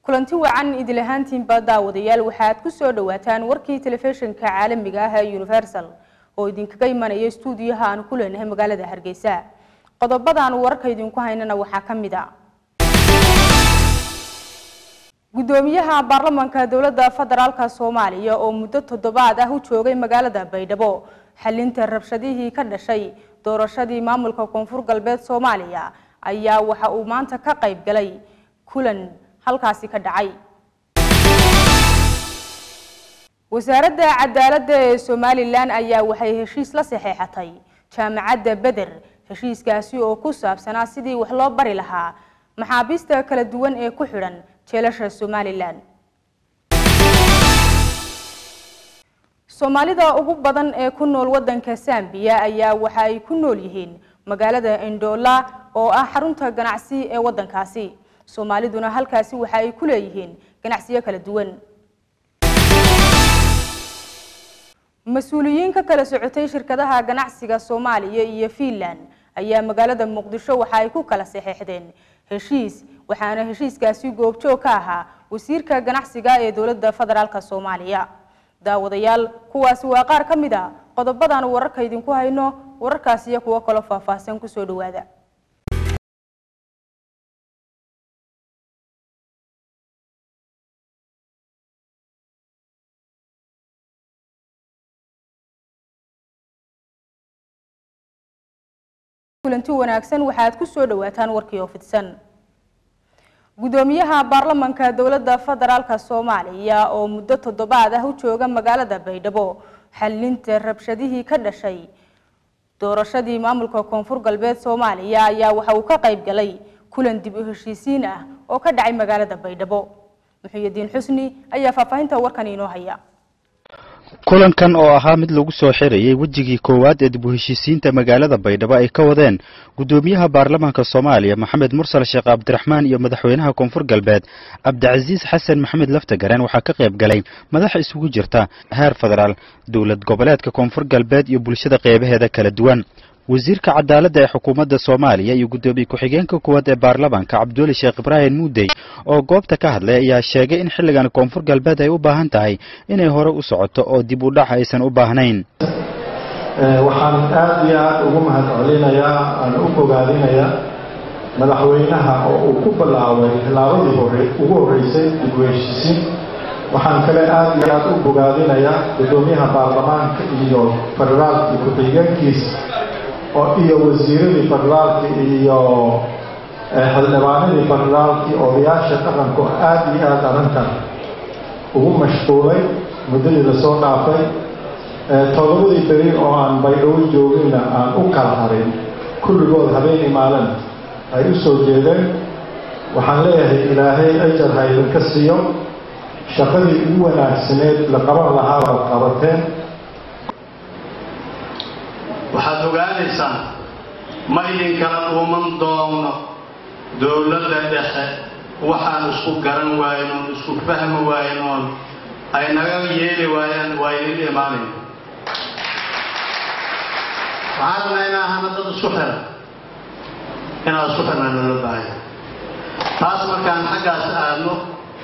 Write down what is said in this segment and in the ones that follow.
kulanti wacan idil ahaantiinba daawadayaal waxaad ku soo dhawaataan warkii telefishinka caalamiga ah ee universal oo idinkaga imanaya stuudiyaha aan ku leenahay magaalada hargeysa qodobadaan wararka idinku haynana waxaa ka mid a gudoomiyaha baarlamanka dowladda federaalka soomaaliya oo muddo toddobaad ah u joogay magaalada baydhabo xalinta rabshadihii ka dhashay doorashadii maamulka koonfur galbeed soomaaliya ayaa waxa uu maanta ka qayb galay kulan halkaasi ka dhacay wasaaradda cadaaladda ee somalilan ayaa waxay heshiis la saxeexatay jaamacadda beder heshiiskaasi oo ku saabsanaa sidii wax loo bari lahaa maxaabiista kala duwan ee ku xidhan jeelasha somalilan soomaalida ugu badan ee ku nool wadanka sambiya ayaa waxa ay ku nool yihiin magaalada indoola oo ah xarunta ganacsi ee wadankaasi soomaaliduna halkaasi waxa ay ku leeyihiin ganacsiyo kala duwan mas-uuliyiin ka kala socotay shirkadaha ganacsiga soomaaliya iyo fiinland ayaa magaalada muqdisho waxa ay ku kala saxeexdeen heshiis waxaana heshiiskaasi goobjoog ka ahaa wasiirka ganacsiga ee dowladda federaalk soomaaliya daawadayaal kuwaasi waa qaar ka mid a qodobadan wararka idinku hayno wararkaasi iyo kuwo kaloo faahfaahsan kusoo dhawaada kulanti wanaagsan waxaad ku soo dhawaataan warkii oo fidsan gudoomiyaha baarlamanka dowladda federaalka soomaaliya oo muddo toddobaad ah u jooga magaalada baydhabo xalinta rabshadihii ka dhashay doorashadii maamulka koonfur galbeed soomaaliya ayaa waxa uu ka qayb galay kulan dib u heshiisiin ah oo ka dhacay magaalada baydhabo muxuudiin xusni ayaa faahfaahinta warkan inoo haya kulankan oo ahaa mid lagu soo xirayay wejigii koowaad ee dib u heshiisiinta magaalada baydhabo ay ka wadeen gudoomiyaha baarlamaanka soomaaliya maxamed mursal sheekh cabdiraxmaan iyo madaxweynaha koonfur galbeed cabdicasiis xasan maxamed laftagareen waxaa ka qayb galay madax isugu jirta heer federaal dowlad goboleedka koonfur galbeed iyo bulshada qeybaheeda kala duwan wasiirka cadaaladda ee xukuumadda soomaaliya iyo guddoomiye ku-xigeenka koowaad ee baarlamaanka cabduuli sheekh ibraahim muudey oo goobta ka hadlay ayaa sheegay in xilligan koonfur galbeed ay u baahan tahay inay hore u socoto oo dib u dhac aysan u baahnayn waxaan aada iyo aada ugu mahad celinayaa aan u bogaadinayaa madaxweynaha oo uu ku bilaabay tilaabadii hore ugu horreysay dib u heshiisiin waxaan kale aada iyo aada u bogaadinayaa guddoomiyaha baarlamaanka iyo federaalka ku-xigeenkiisa oo iyo wasiiradii federaalka iyo xildhibaanadii federaalkii odayaasha dhaqanku aada iyo aada arrintan ugu mashquulay muddadii lasoo dhaafay todobadii beri oo aan baydhabo jooginna aan u kala harin kulligood habeenii maalin ay u soo jeedeen waxaan leeyahay ilaahay ajar ha idinka siiyo shaqadii ugu wanaagsaneed la qaban lahaa baad qabateen waxaad ogaanaysaan ma idinkala dhuuman doono dowladda dhexe waxaan isku garan waaynoon isku fahmi waaynoon ay naga yeeli waayaan waa idin imaanayn waxaan rabnaa inaa ahana dad isku xiran inaad isku xirnaa loola baahaya taas markaan xaggaas aadno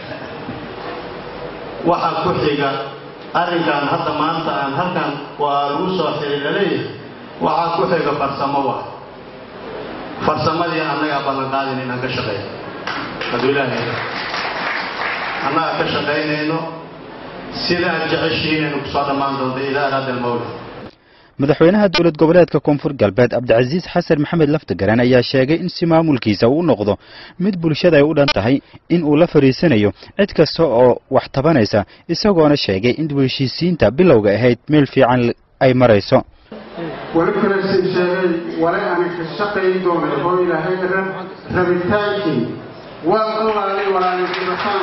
waxa ku xiga arrinkan hadda maanta aan halkan waa lagu soo xiri laleeyahay waxaa ku xiga farsamo wa farsamadii annagaa ballanqaadin inaan ka shaqeyno hadduu ilaahay annaga ka shaqaynayno sida aad jeceshihiin aynu kusoo dhammaan doonto idaa araada almawla madaxweynaha dowlad goboleedka koonfur galbeed cabdicasiis xasan maxamed laftagareen ayaa sheegay in si maamulkiisa uu noqdo mid bulshada ay u dhan tahay in uu la fadhiisanayo cid kasta oo wax tabanaysa isagoona sheegay in dib heshiisiinta bilowga ahayd meel fiican ay marayso wali kalesin sheegay wale ani ka shaqayn doonay oo ilaahay rabitaankii waan olaalay walaalirataan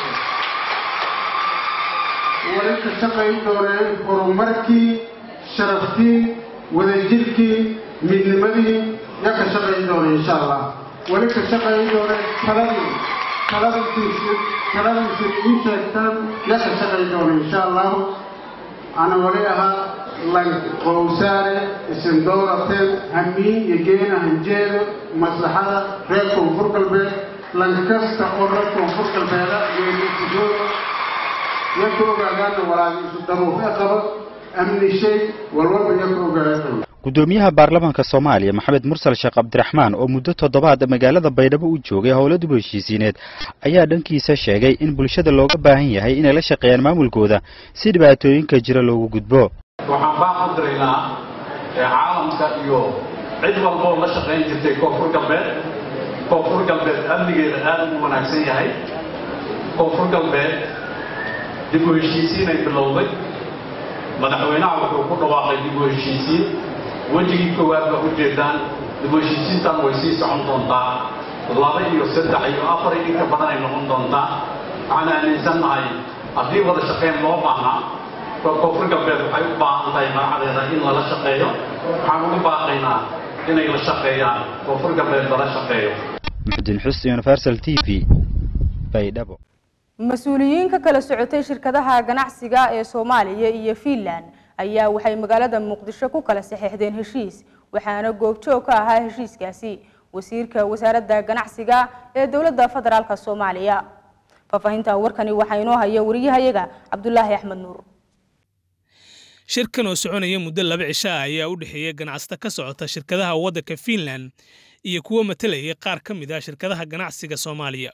wali ka shaqayn doonay horumarkii sharaftii wadajirkii midnimadii ya ka shaqayn doonay insha allah wali ka shaqayn doonay taladii taladiisi taladiisi ii sheegtaan ya ka shaqayn doonay insha allahu ana wali ahaa qowsaare isin dowrateen hamiin iyo geena hanjeedo maslaxada reer koonfur galbeed lankasta oo reer koonfur galbeeda geesusugo iyo ka ogaadaana walaagiisu daruufee qaba amni shay walwalba iyo ka ogaadaan gudoomiyaha baarlamaanka soomaaliya maxamed mursal sheekh cabdiraxmaan oo muddo toddobaad magaalada baydhabo u joogay howlo dib u heshiisiineed ayaa dhankiisa sheegay in bulshada looga baahan yahay inay la shaqeeyaan maamulkooda si dhibaatooyinka jira loogu gudbo waxaan baan u diraynaa caalamka iyo cid walba oo la shaqayn jirtay koonfur galbeed koonfur galbeed amnigeeda aad ugu wanaagsan yahay koonfur galbeed dib u heshiisiinay bilowday madaxweynaha wuxuu ku dhawaaqay dib u heshiisiin wejigii koowaad baa ujeedaan dib u heshiisiintan way sii socon doontaa laba iyo saddex iyo afar iyo inka badan ay noqon doontaa waxaan aaminsannahay haddii wada shaqayn loo baahnaa koonfur galbeed waxay u baahan tahay magacadeeda in lala shaqeeyo waxaan ugu baaqaynaa inay la shaqeeyaan koonfur galbeed lala shaqeeyo muxudin xus universal t v baydhabo mas-uuliyiin ka kala socotay shirkadaha ganacsiga ee soomaaliya iyo fiinland ayaa waxay magaalada muqdisho ku kala saxeexdeen heshiis waxaana goobjoog ka ahaa heshiiskaasi wasiirka wasaaradda ganacsiga ee dowladda federaalk soomaaliya faahfaahinta warkani waxaa inoo haya wariyahayaga cabdulaahi axmed nuur shirkan oo soconaya muddo laba cisho ah ayaa u dhexeeya ganacsato ka socota shirkadaha waddanka fiinland iyo kuwa matalayay qaar ka mid ah shirkadaha ganacsiga soomaaliya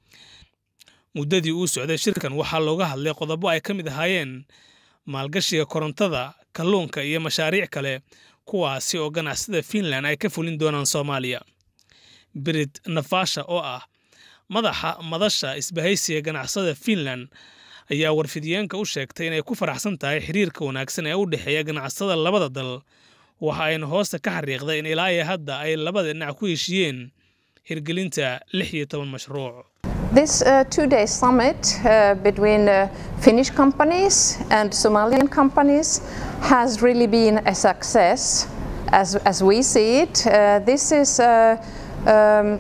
muddadii uu socday shirkan waxaa looga hadlay qodobo ay ka mid ahaayeen maalgashiga korontada kalluunka iyo mashaariic kale kuwaasi oo ganacsada fiinland ay ka fulin doonaan soomaaliya berit nafasha oo ah madaxa madasha isbahaysiga ganacsada fiinland ayaa warfidiyeenka u sheegtay inay ku faraxsan tahay xiriirka wanaagsan ee u dhexeeya ganacsada labada dal waxa ayna hoosta ka xariiqday in ilaa iyo hadda ay labada dhinac ku heshiiyeen hirgelinta lix iyo toban mashruuc This uh, two-day summit uh, between uh, Finnish companies and Somalian companies has really been a success as, as we see it. Uh, this is uh, um,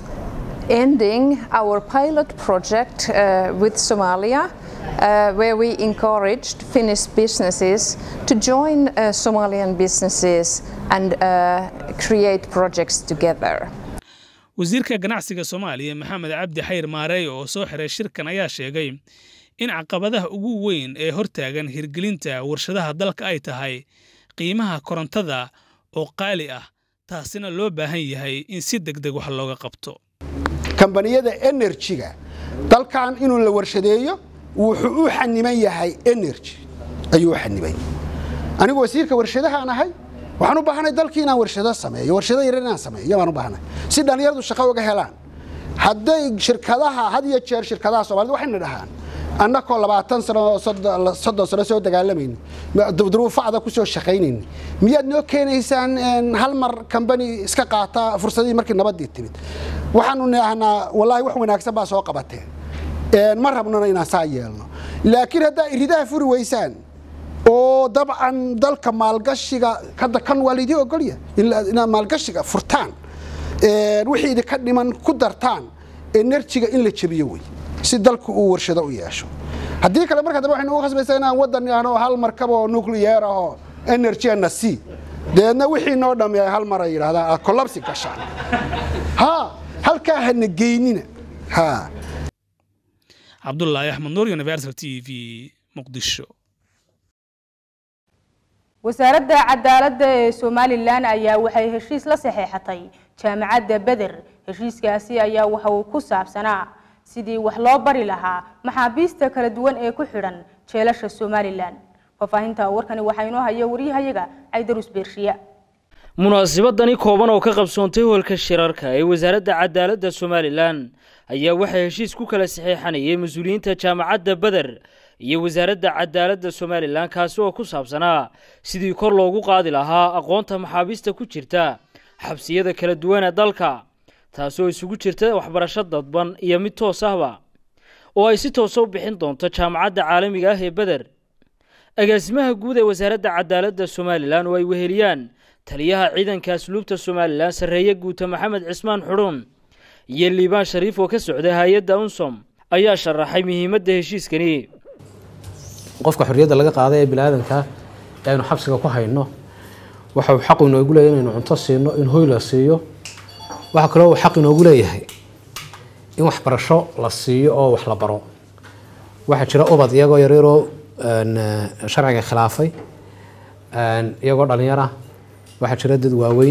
ending our pilot project uh, with Somalia uh, where we encouraged Finnish businesses to join uh, Somalian businesses and uh, create projects together. wasiirka ganacsiga soomaaliya maxamed cabdi xayr maareeyo oo soo xiray shirkan ayaa sheegay in caqabadaha ugu weyn ee hortaagan hirgelinta warshadaha dalka ay tahay qiimaha korontada oo qaali ah taasina loo baahan yahay in si deg deg wax looga qabto kambaniyada enerjiga dalkan inuu la warshadeeyo wuxuu u xaniman yahay energy ayuu u xaniban anigu wasiirka warshadahaan ahay waxaan u baahanay dalkii inaan warshado sameeyo warshado yar inaan sameeyo baan u baahanay si dhallinyaradu shaqo uga helaan hadday shirkadaha had iyo jeer shirkadaha soomaalida waxayna dhahaan annakoo labaatan sano soddon sano soo dagaalamayno duruufacda ku soo shaqaynayno miyaad noo keenaysaan hal mar kambani iska qaata fursadihii markii nabaddii timid waxaanu nidhahnaa wallaahi wax wanaagsan baa soo qabateen ma rabnona inaan saa yeelno laakiin haddaa iridaha furi weysaan oo dabcan dalka maalgashiga hadda kan waa laydii ogolya inaad maalgashiga furtaan wixii idinka dhiman ku dartaan enerjiga in la jebiyo wey si dalku uu warshado u yeesho haddii kale marka dambe waxaynu ugu khasbaysaa inaan waddan yahno hal markab oo nuclear ahoo energyna c deedna wixii noo dhammi ay hal mar ay yidhahdaan aad collapsi gashaan ha halkaa hana geynina ha cabdulaahi axmed nuur universal t v muqdisho wasaaradda cadaaladda ee somalilan ayaa waxay heshiis la saxeexatay jaamacadda beder heshiiskaasi ayaa waxa uu ku saabsanaa sidii wax loo bari lahaa maxaabiista kala duwan ee ku xidhan jeelasha somalilan faahfaahinta warkani waxaa inoo haya waryahayaga caydarus beershiya munaasabadani kooban oo ka qabsoontay hoolka shirarka ee wasaaradda cadaaladda somalilan ayaa waxaa heshiis ku kala saxeexanayay mas-uuliyiinta jaamacadda beder iyo wasaaradda cadaaladda somalilan kaasi oo ku saabsanaa sidii kor loogu qaadi lahaa aqoonta maxaabiista ku jirta xabsiyada kala duwan ee dalka taasi oo isugu jirta waxbarasho dadban iyo mid toos ahba oo ay si toosa u bixin doonto jaamacadda caalamiga ah ee beder agaasimaha guud ee wasaaradda cadaaladda somalilan oo ay weheliyaan taliyaha ciidanka asluubta somalilan sarreeye guuta maxamed cismaan xudhuun iyo liibaan shariif oo ka socda hay-adda unsom ayaa sharaxay muhiimadda heshiiskani qofka xorriyadda laga qaaday ee biniaadanka ee aynu xabsiga ku hayno waxa uu xaq inoogu leeyahay inaynu cunto siino in hoy la siiyo waxaa kaloo uu xaq inoogu leeyahay in waxbarasho la siiyo oo wax la baro waxaa jira ubad iyagoo yaryaroo sharciga khilaafay iyagoo dhalinyar ah waxaa jira dad waaweyn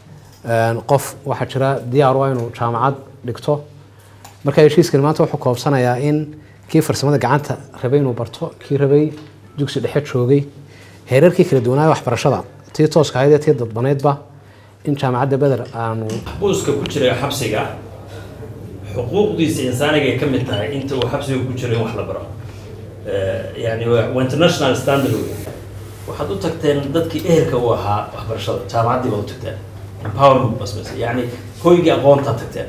qof waxaa jira diyaar u ah inuu jaamacad dhigto marka heshiiskani maanta wuxuu koobsanayaa in kii farsamada gacanta rabay inuu barto kii rabay dugsi dhexe joogay heerarkii kala duwanaayo waxbarashada tii tooska ahayd ee tii dadbaneydba in jaamacadda beder aanu buuska ku jira xabsiga xuquuqdiisa insaaniga ay ka mid tahay inta uu xabsiga ku jiro in wax la baro yani waa international standard wey waxaad u tagteen dadkii ehelka u ahaa waxbarashada jaamacaddii baad u tagteen empowerment basbas yani hoygii aqoontaad tagteen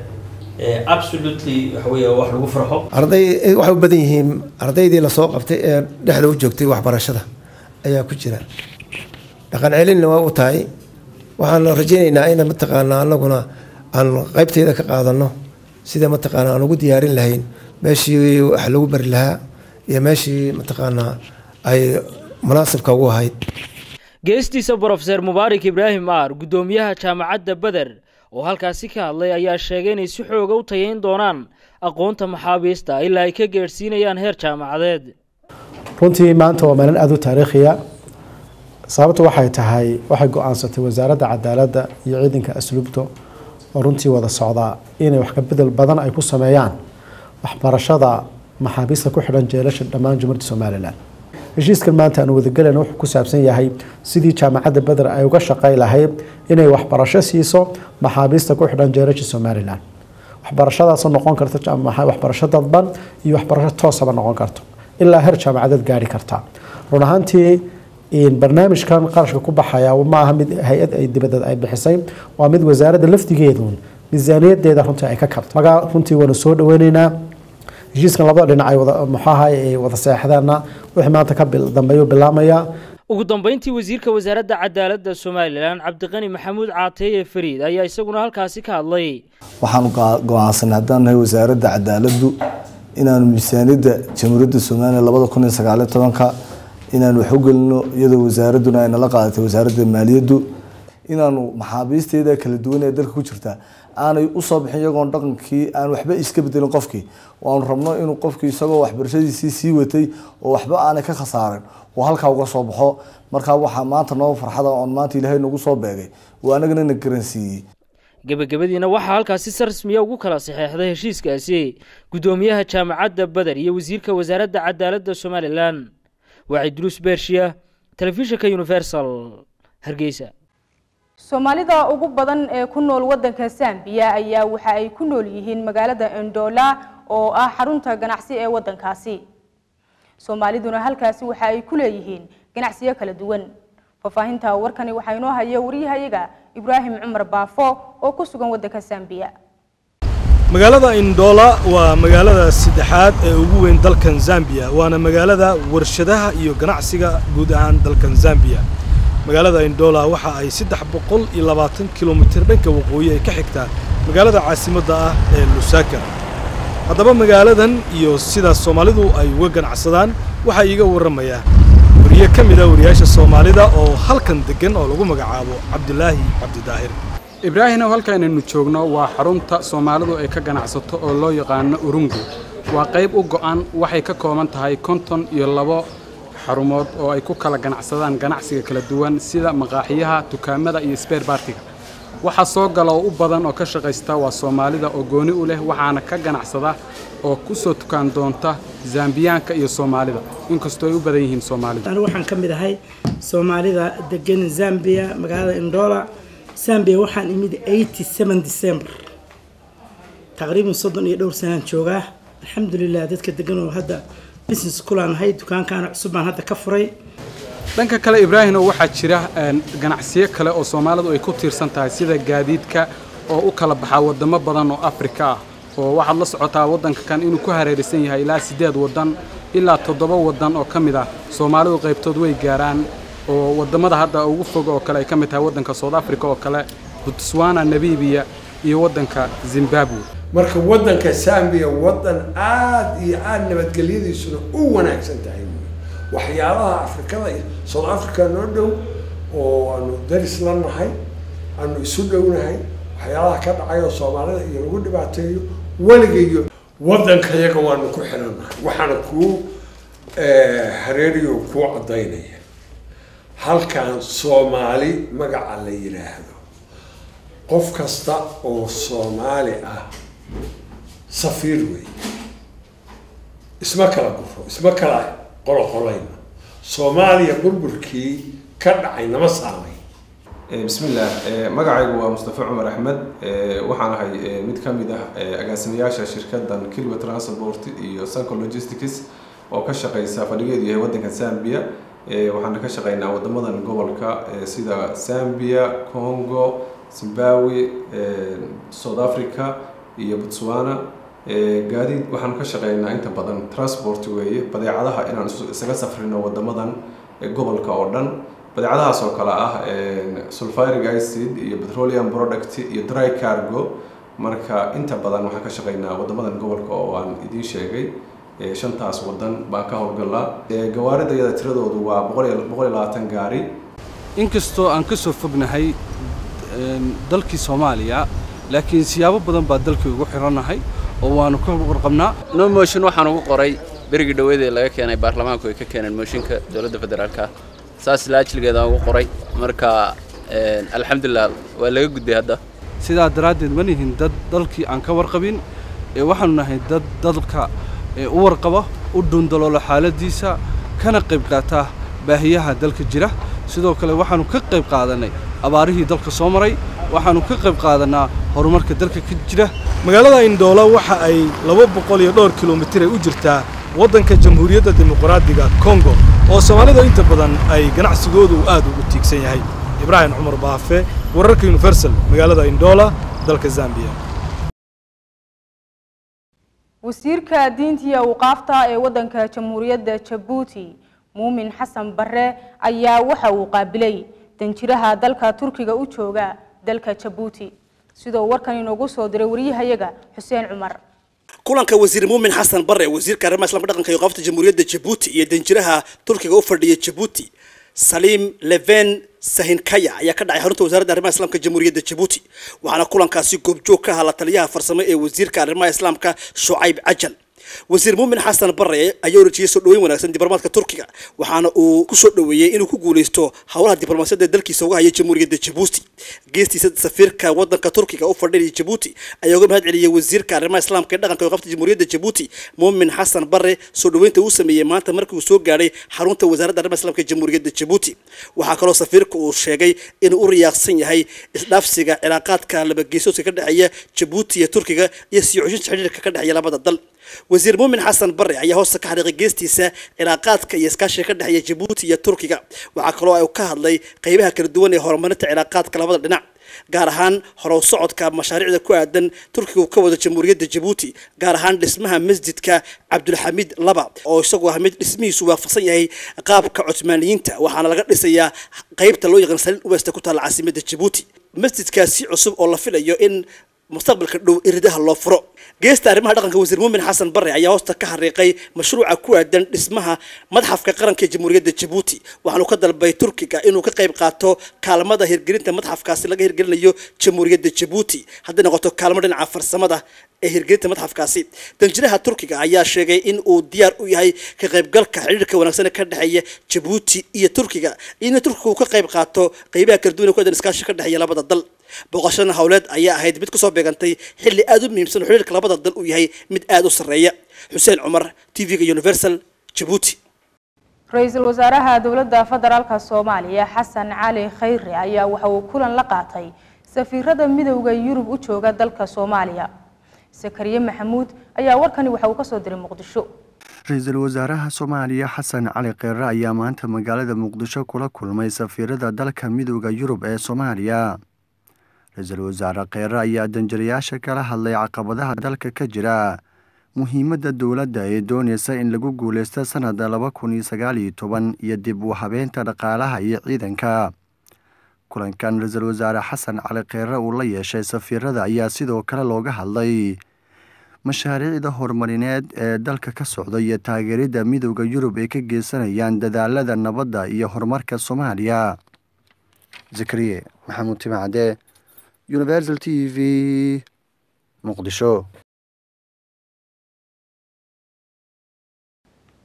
absolutely waxa weeye wax lagu farxo arday waxay u badan yihiin ardaydii lasoo qabtay ee dhexda u joogtay waxbarashada ayaa ku jira dhaqan celinna waa u tahay waxaan rajaynaynaa in mataqaanaa anaguna aan qaybteeda ka qaadano sida mataqaanaa aan ugu diyaarin lahayn meeshii wax lagu bari lahaa iyo meeshii mataqaanaa ay munaasibka ugu ahayd geestiisa brofeser mubaarak ibraahim aar guddoomiyaha jaamacadda beder oo halkaasi ka hadlay ayaa sheegay inay si xooga u tayayn doonaan aqoonta maxaabiista ilaa ay ka geedhsiinayaan heer jaamacadeed runtii maanta waa maalin aada u taariikhiya sababtu waxay tahay waxay go-aansatay wasaaradda cadaaladda iyo ciidanka asluubta oo runtii wada socdaa inay wax ka bedel badan ay ku sameeyaan waxbarashada maxaabiista ku xidhan jeelasha dhammaan jumhuuriyadda somalilan heshiiskan maanta aan wadagelayna wuxuu ku saabsan yahay sidii jaamacadda beder ay uga shaqay lahayd inay waxbarasho siiso maxaabiista ku xidhan jeelasha somalilan waxbarashadaasoo noqon karta waxbarasho dadban iyo waxbarasho toosaba noqon karto ilaa heer jaamacadeed gaari karta run ahaantii barnaamijkan qarashka ku baxaya ma aha mid hay-ad ay dibadeed ay bixisay waa mid wasaaradda laftigeedu miisaaniyadeeda runtii ay ka kabto magaa runtii waanu soo dhaweyneynaa heshiiskan labada dhinac ay wada muxaaha ay wada seexdaana wixii maanta ka dambeeyu bilaamaya ugu dambeyntii wasiirka wasaaradda cadaaladda somalilan cabdiqani maxamuud caateeye fariid ayaa isaguna halkaasi ka hadlay waxaanu go-aansanay haddaan nahay wasaaradda cadaaladdu inaanu miisaaniyadda jamhuuriyadda somalilan labada kun iyo sagaaliyo tobanka inaanu wax u gelino iyadoo wasaaradduna ay nala qaadatay wasaaradda maaliyaddu inaanu maxaabiisteeda kala duwan ee dalka ku jirta aanay usoo bixin iyagoon dhaqankii aan waxba iska bedelin qofkii waanu rabno inuu qofkii isagoo waxbarashadiisii sii watay oo waxba aanay ka khasaarin oo halkaa uga soo baxo markaa waxaa maanta noo farxada oon maanta ilaahay nagu soo beegay oo anagana na garansiiyey gebagabadiina waxaa halkaasi si rasmiya ugu kala saxeexday heshiiskaasi guddoomiyaha jaamacadda beder iyo wasiirka wasaaradda cadaaladda somalilan waa cidruus bershiya telefishinka universal hargeysa soomaalida ugu badan ee ku nool wadanka zambiya ayaa waxa ay ku nool yihiin magaalada endola oo ah xarunta ganacsi ee wadankaasi soomaaliduna halkaasi waxa ay ku leeyihiin ganacsiyo kala duwan faahfaahinta warkani waxaa inoo haya wariyahayaga ibraahim cumar baafo oo ku sugan wadanka zambiya magaalada indoola waa magaalada saddexaad ee ugu weyn dalkan zambiya waana magaalada warshadaha iyo ganacsiga guud ahaan dalkan zambiya magaalada indoola waxa ay saddex boqol iyo labaatan kilomitir dhanka waqooyi ay ka xigtaa magaalada caasimadda ah ee lusaka haddaba magaaladan iyo sida soomaalidu ay uga ganacsadaan waxaa iiga warramaya wariye ka mid a wariyaasha soomaalida oo halkan deggan oo lagu magacaabo cabdulaahi cabdidaahir ibraahinow halkaanaynu joogno waa xarunta soomaalidu ay ka ganacsato oo loo yaqaano urungu waa qayb u go'an waxay ka kooban tahay konton iyo labo xarumood oo ay ku kala ganacsadaan ganacsiga kala duwan sida maqaaxiyaha dukaamada iyo sbeer baartiga waxa soo gala oo u badan oo ka shaqaysta waa soomaalida oo gooni u leh waxaana ka ganacsada oo ku soo tukaan doonta zambiyaanka iyo soomaalida inkastoo ay u badan yihiin soomaalida anigu waxaan ka mid ahay soomaalida degan zambia magaalada indoola zambia waxaan imid eighty seven december taqriiban soddon iyo dhowr sanaan joogaa alxamdulilah dadka degan oo hadda business kulaanahay dukaankaana cusub baan hadda ka furay dhanka kale ibraahimow waxaa jira ganacsiyo kale oo soomaalidu ay ku tiirsan tahay sida gaadiidka oo u kala baxaa wadamo badan oo afrika ah oo waxaad la socotaa waddanka kan inuu ku hareeraysan yahay ilaa siddeed waddan ilaa toddoba waddan oo ka mid ah soomaalidu qaybtood way gaaraan oo wadamada hadda ugu fog oo kale ay ka mid tahay waddanka south africa oo kale botswana namibiya iyo waddanka zimbabwe marka waddanka zambia waddan aad iyo aad nabadgelyadiisuna u wanaagsan tahay waxyaalaha afrikada iyo south africa noo dhow oo aanu daris la nahay aanu isu dhownahay waxyaalaha ka dhacay oo soomaalida iyo lagu dhibaateeyo weligayo waddankayaga waanu ku xirannahay waxaana kuu hareeriyo kuu caddaynaya halkan soomaali magaca la yidhaahdo qof kasta oo soomaali ah safiir wey isma kala guro isma kala qoloqolayno soomaaliya burburkii ka dhacay nama saamay bismillaah magacaygu waa mustafa cumar axmed waxaan ahay mid ka mid ah agaasimayaasha shirkadan kilwa transport iyo sanco logistics oo ka shaqeysa fadhigeedu yahay waddanka zambia waxaana ka shaqeynaa wadamadan gobolka sida zambia congo zimbabwe south africa iyo botswana gaadiid waxaanu ka shaqeynaa inta badan transport weeye badeecadaha inaan isaga safrino wadamadan gobolka oo dhan badeecadahaas oo kale ah sulfuric acid iyo petroleum product iyo dry cargo marka inta badan waxaan ka shaqeynaa wadamadan gobolka oo aan idiin sheegay shantaas wadan baan ka howlgalaa gawaarida iyada tiradoodu waa boqol iyo boqol iyo labaatan gaari inkastoo aan ka soo fognahay dalkii soomaaliya laakiin siyaabo badan baa dalkii ugu xirannahay oo waanu ka warqabnaa no motion waxaan ugu qoray berigii dhaweed ee laga keenay baarlamaanku ay ka keeneen mooshinka dowladda federaalka saas laajligeedaan ugu qoray marka alxamdulilah waa laga gudbay hadda sidaa daraaddeed ma nihin dad dalkii aan ka warqabin ee waxaanu nahay dad dalka u warqaba u dhundaloolo xaaladiisa kana qayb qaata baahiyaha dalka jira sidoo kale waxaanu ka qayb qaadanay abaarihii dalka soo maray waxaanu ka qayb qaadanaa horumarka dalka ka jira magaalada indoola waxa ay laba boqol iyo dhowr kilomitir ay u jirtaa waddanka jamhuuriyadda dimuqraadiga kongo oo soomaalida inta badan ay ganacsigoodu aad ugu tiigsan yahay ibraahim cumar baafe wararka universal magaalada indoola dalka zambiya wasiirka diinta iyo awqaafta ee waddanka jamhuuriyadda jabuuti muumin xasan barre ayaa waxa uu qaabilay danjiraha dalka turkiga u jooga dalka jabuuti sidoo warkan inoogu soo diray wariyahayaga xuseen cumar kulanka wasiir muumin xasan bare wasiirka arrimaha islamka dhaqanka iyo qaafta jamhuuriyadda jabuuti iyo danjiraha turkiga u fadhiya jabuuti saliim leven sahinkaya ayaa ka dhacay xarunta wasaaradda arrimaha islaamka jamhuuriyadda jabuuti waxaana kulankaasi goobjoog ka ahaa la taliyaha farsamo ee wasiirka arrimaha islaamka shucayb cajal wasiir muumin xasan bare ayaa orajiyay soo dhaweyn wanaagsan diblomaadka turkiga waxaana uu ku soo dhaweeyey inuu ku guuleysto howlaha diblomaasiyadda dalkiisa uga haya jamhuuriyadda jabuuti geestiisa safiirka wadanka turkiga u fadhinaya jabuuti ayaa uga mahad celiyey wasiirka arrimaha islaamka ee dhaqanka qabta jamhuuriyadda jabuuti muumin xasan bare soo dhaweynta uu sameeyey maanta markii uu soo gaadhay xarunta wasaaradda arrimaha islaamka ee jamhuuriyadda jabuuti waxaa kaloo safiirka uu sheegay inuu u riyaaqsan yahay isdhaafsiga cilaaqaadka labageesoodka ka dhexeeya jabuuti iyo turkiga iyo sii xushinta xidhiirka ka dhexeeya labada dal wasiir muumin xasan bare ayaa hoosta ka xariiqay geestiisa cilaaqaadka iyo iskaashiga ka dhexeeya jabuuti iyo turkiga waxaa kaloo ay ka hadlay qeybaha kala duwan ee horumarinta cilaaqaadka labada dhinac gaar ahaan horow socodka mashaariicda ku aadan turkiga uu ka wado jamhuuriyadda jabuuti gaar ahaan dhismaha masjidka cabdulxamiid laba oo isagu ah mid dhismihiisu waafaqsan yahay qaabka cusmaaniyiinta waxaana laga dhisayaa qeybta loo yaqaan saliin uwesta ku taalla caasimadda jabuuti masjidkaasi cusub oo la filayo in mustaqbalka dhow iridaha loo furo geesta arrimaha dhaqanka wasiir muumin xasan bare ayaa hoosta ka xariiqay mashruuca ku aadan dhismaha madxafka qaranka ee jamhuuriyadda jabuuti waxaanu ka dalbay turkiga inuu ka qayb qaato kaalmada hirgelinta madxafkaasi laga hirgelinayo jamhuuriyadda jabuuti hadday noqoto kaalmo dhinaca farsamada ee hirgelinta madxafkaasi danjiraha turkiga ayaa sheegay in uu diyaar u yahay ka qaybgalka xidhiirka wanaagsan ee ka dhexeeya jabuuti iyo turkiga in turkiga uu ka qayb qaato qeybaha kala duwan ee ku aadan iskaashi ka dhexeeya labada dal booqashada howleed ayaa ahayd mid kusoo beegantay xilli aada u muhiimsan oo xiriirka labada dal uu yahay mid aada u sarreeya xuseen cumar t v-ga universal jabuuti ra-iisul wasaaraha dowladda federaalka soomaaliya xasan cali khayre ayaa waxa uu kulan la qaatay safiirada midowda yurub u jooga dalka soomaaliya sakariye maxamuud ayaa warkani waxa uu kasoo diray muqdisho ra-iisul wasaaraha soomaaliya xasan cali kheyre ayaa maanta magaalada muqdisho kula kulmay safiirada dalka midowda yurub ee soomaaliya ra-iisul wasaare kheyre ayaa danjirayaasha kala hadlay caqabadaha dalka ka jira muhiimadda dowladda ee doonaysa in lagu guuleysto sanada laba kun iyo sagaal iyo toban iyo dib u habeynta dhaqaalaha iyo ciidanka kulankan ra-iisul wasaare xasan cali kheyre uu la yeeshay safiirada ayaa sidoo kale looga hadlay mashaariicda horumarineed ee dalka ka socda iyo taageeridda midowda yurub ay ka geysanayaan dadaalada nabadda iyo horumarka soomaaliya zakariye maxamuud timacade universal t v muqdisho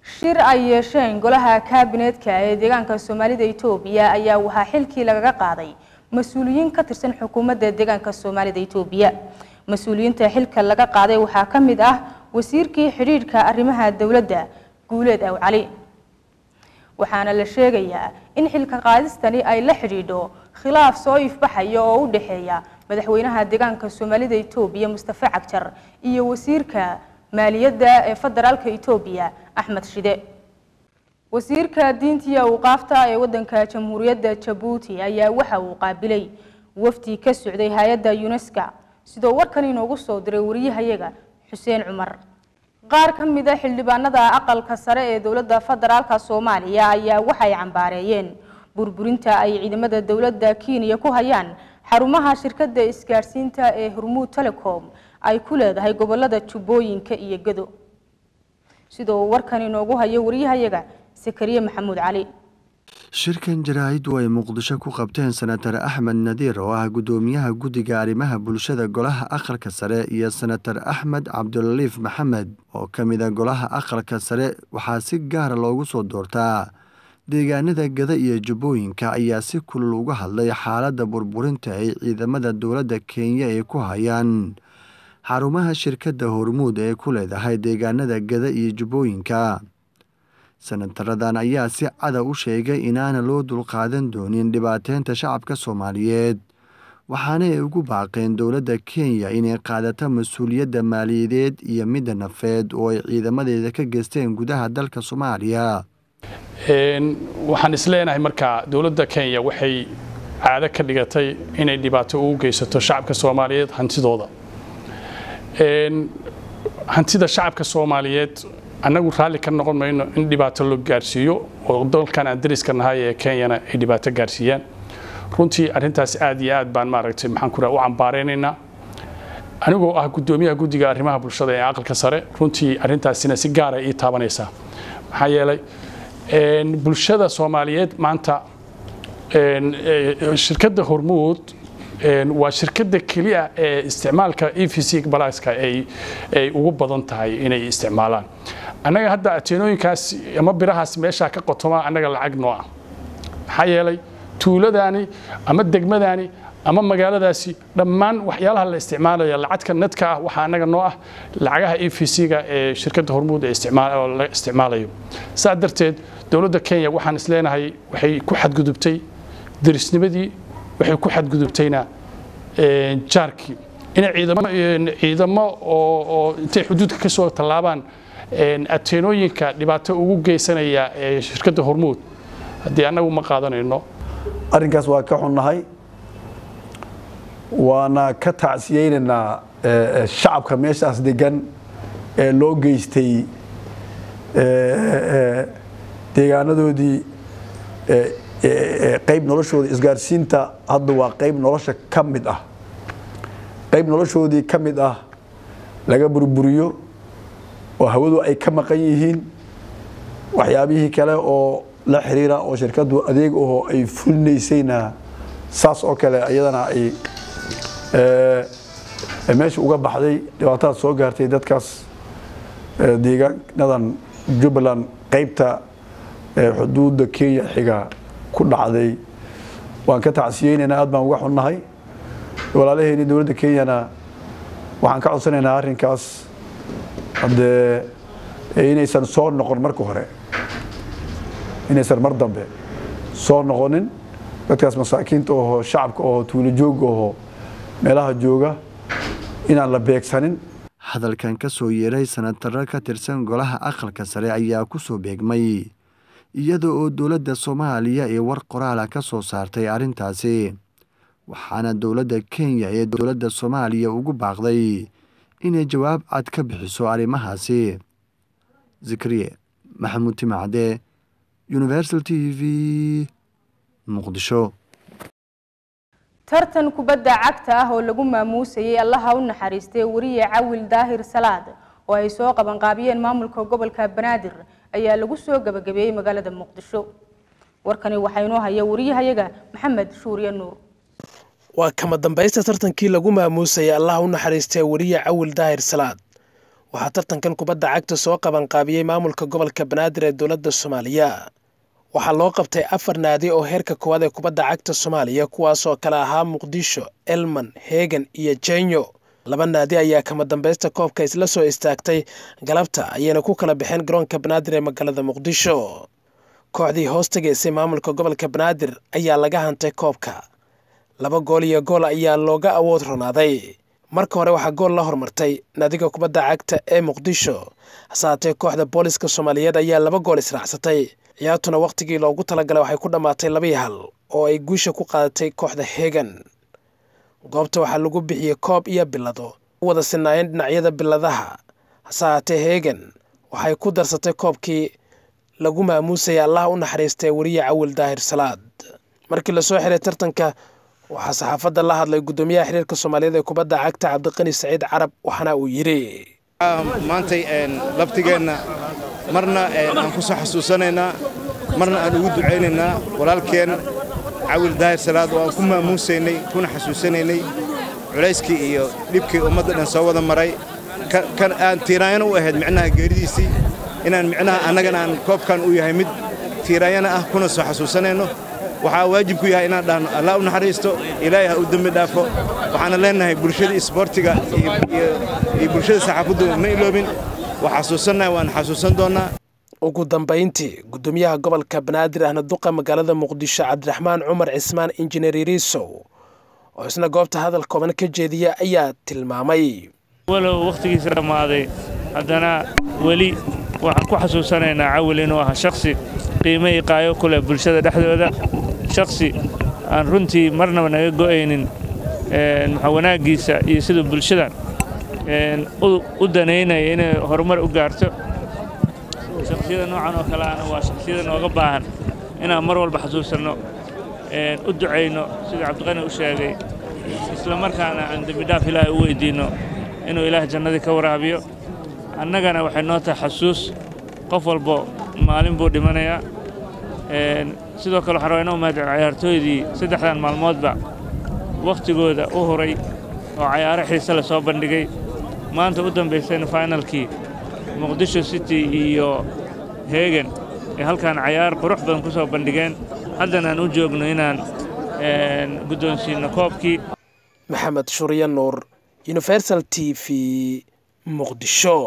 shir ay yeesheen golaha kaabineetka ee deegaanka soomaalida itoobiya ayaa waxaa xilkii lagaga qaaday mas-uuliyiin ka tirsan xukuumadda deegaanka soomaalida itoobiya mas-uuliyiinta xilka laga qaaday waxaa ka mid ah wasiirkii xidhiidhka arrimaha dowladda guuleed aw cali waxaana la sheegayaa in xilka qaadistani ay la xidhiidho khilaaf soo ifbaxaya oo u dhexeeya madaxweynaha deegaanka soomaalida itoobiya mustafa cagjar iyo wasiirka maaliyadda ee federaalka itoobiya axmed shide wasiirka diinta iyo awqaafta ee wadanka jamhuuriyadda jabuuti ayaa waxa uu qaabilay wafdi ka socday hay-adda unesco sidoo warkan inoogu soo diray wariyahayaga xuseen cumar qaar ka mid a xildhibaanada aqalka sare ee dowladda federaalka soomaaliya ayaa waxay cambaareeyeen burburinta ay ciidamada dowladda kenya ku hayaan xarumaha shirkadda isgaadhsiinta ee hormuud telecom ay ku leedahay gobolada jubbooyinka iyo gado sidoo warkan inoogu hayo wariyahayaga sakariye maxamuud cali shirkan jaraa'iddu ay muqdisho ku qabteen senatar axmed nadiir oo ah guddoomiyaha guddiga arrimaha bulshada golaha aqalka sare iyo senatar axmed cabdulaliif maxamed oo ka mid a golaha aqalka sare waxaa si gaara loogu soo doortaa deegaanada gada iyo jubbooyinka ayaa si kulul uga hadlay xaaladda burburinta ay ciidamada dowladda kenya ay ku hayaan xarumaha shirkadda hormuud ee ku leedahay deegaanada gada iyo jubbooyinka senataradan ayaa si cada u sheegay inaana loo dulqaadan doonin dhibaateynta shacabka soomaaliyeed waxaana ay ugu baaqeen dowladda kenya inay qaadato mas-uuliyadda maaliyadeed iyo midda nafeed oo ay ciidamadeeda ka geysteen gudaha dalka soomaaliya waxaan isleenahay markaa dowladda kenya waxay caado ka dhigatay inay dhibaato ugu geysato shacabka soomaaliyeed hantidooda hantida shacabka soomaaliyeed annagu raalli ka noqon mayno in dhibaato loo gaarsiiyo oo dalkan aan dariska nahay ee kenyana ay dhibaato gaarsiiyaan runtii arrintaas aad iyo aad baan maaragtay maxaan ku u cambaareynayna anigoo ah guddoomiyaha guddiga arrimaha bulshada ee aqalka sare runtii arrintaasina si gaara ii taabanaysaa maxaa yeelay bulshada soomaaliyeed maanta shirkadda hormuud waa shirkadda keliya ee isticmaalka e v c balaaska ay ugu badan tahay inay isticmaalaan annaga hadda ateenooyinkaas ama birahaas meeshaa ka qotoma annaga lacag noo ah maxaa yeelay tuuladaani ama degmadaani ama magaaladaasi dhammaan waxyaalaha la isticmaalaya lacagka nadka ah waxaa annaga noo ah lacagaha e v c-ga ee shirkadda hormuud ee la isticmaalayo saa darteed dowladda kenya waxaan isleenahay waxay ku xadgudubtay derisnimadii waxay ku xadgudubtayna jaarkii inay ciidamo oo intay xuduudka ka soo tallaabaan ateenooyinka dhibaato ugu geysanaya ee shirkadda hormuud haddii annagu ma qaadanayno arrinkaas waa ka xunnahay waana ka tacsiyeynaynaa shacabka meeshaas degan ee loo geystay deegaanadoodii qayb noloshooda isgaarsiinta hadda waa qayb nolosha ka mid ah qayb noloshoodii ka mid ah laga burburiyo oo hawadu ay ka maqan yihiin waxyaabihii kale oo la xiriira oo shirkaddu adeeg aho ay fulinaysayna saas oo kale iyadana ay meesha uga baxday dhibaataad soo gaartay dadkaas deegaanadan jubbaland qaybta xuduudda kenya xiga ku dhacday waan ka tacsiyeynaynaa aad baan uga xunnahay walaalaheeni dowladda kenyana waxaan ka codsanaynaa arrinkaas haddee inaysan soo noqon marka hore inaysan mar dambe soo noqonin dadkaas masaakiinta oho shacabka oho tuulo jooga oho meelaha jooga inaan la beegsanin hadalkan ka soo yeeray sanataro ka tirsan golaha aqalka sare ayaa ku soo beegmay iyada oo dowladda soomaaliya ee war qoraala ka soo saartay arrintaasi waxaana dowladda kenya ee dowladda soomaaliya ugu baaqday inay jawaab cad ka bixiso arrimahaasi zikriye maxamuud timacde universal t v muqdisho tartan kubadda cagta ah oo lagu maamuusayay allaha u naxariistay wariye cawil daahir salaad oo ay soo qabanqaabiyeen maamulka gobolka banaadir ayaa lagu soo gabagabeeyey magaalada muqdisho warkani waxaa inoo haya wariyahayaga maxamed shuuriye nuur waa kama dambaysta tartankii lagu maamuusayay allah u naxariistay wariye cawil daahir salaad waxaa tartankan kubadda cagta soo qabanqaabiyey maamulka gobolka banaadir ee dowladda soomaaliya waxaa loo qabtay afar naadi oo heerka koowaad ee kubadda cagta soomaaliya kuwaasoo kale ahaa muqdisho elman heegan iyo jenyo laba naadi ayaa kama dambaysta koobka isla soo istaagtay galabta ayayna ku kala baxeen garoonka banaadir ee magaalada muqdisho kooxdii hoos tegaysay maamulka gobolka banaadir ayaa laga hantay koobka laba gool iyo gool ayaa looga awood ronaaday marka hore waxaa gool la hormartay naadiga kubadda cagta ee muqdisho hase haatee kooxda booliska soomaaliyeed ayaa laba gool israacsatay ciyaartuna wakhtigii loogu talagalay waxay ku dhammaatay labii hal oo ay guusha ku qaadatay kooxda heegan goobta waxaa lagu bixiyey koob iyo bilado u wada sinaayeen dhinacyada biladaha hase haatee heegan waxay ku darsatay koobkii lagu maamuusaya allaha u naxariistay weriye cawil daahir salaad markii lasoo xiray tartanka waxaa saxaafadda la hadlay guddoomiyaha xiriirka soomaaliyeed ee kubadda cagta cabdiqani saciid carab waxaana uu yidhi maantay laftigeenna marna aan ku soo xasuusanaynaa marna aan ugu ducaynaynaa walaalkeen cawil daahir salaad oo aan ku maamuusaynay kuna xasuusanaynay culayskii iyo dhibkii ummadda dhan soo wada maray kan aan tiiraanyana u ahayd micnaha geeridiisii inaan micnaha annagana aan koobkan u yahay mid tiiraanyana ah kuna soo xasuusanayno waxaa waajib ku yahay inaan dhahno allah u naxariisto ilaahay ha u dembi dhaafo waxaana leenahay bulshada isboortiga iyo bulshada saxaafaddu ma iloobin waa xasuusannahay waan xasuusan doonnaa ugu dambayntii guddoomiyaha gobolka banaadir ahna duqa magaalada muqdisho cabdiraxmaan cumar cismaan injineer iriisow oo isna goobta hadal kooban ka jeediya ayaa tilmaamay walow wakhtigiisa dhammaaday haddana weli waxaan ku xasuusanaynaa cawil inuu ahaa shakhsi qiimo iyo qaayo ku leh bulshada dhexdooda shakhsi aan runtii marnaba naga go'aynin maxaa wanaaggiisa iyo siduu bulshadan u danaynaya inay horumar u gaarto shakhsiyada noocan oo kale ahna waa shakhsiyada nooga baahan inaan mar walba xasuusanno u ducayno sida cabdiqani u sheegay isla markaana aan dembidhaaf ilaahay u weydiinno inuu ilaah jannadii ka waraabiyo annagana waxay noo tahay xasuus qof walbo maalin buu dhimanayaa sidoo kale waxaan rabaa inoo mahadcel cayaartooydii saddexdan maalmoodba wakhtigooda u huray oo cayaaro xiise la soo bandhigay maanta u dambaysayna finalkii muqdisho city iyo heegan ee halkaan cayaar qurux badan ku soo bandhigeen haddana aan u joogno inaan guddoonsiinno koobkii maxamed shuriye nuur universal t v muqdisho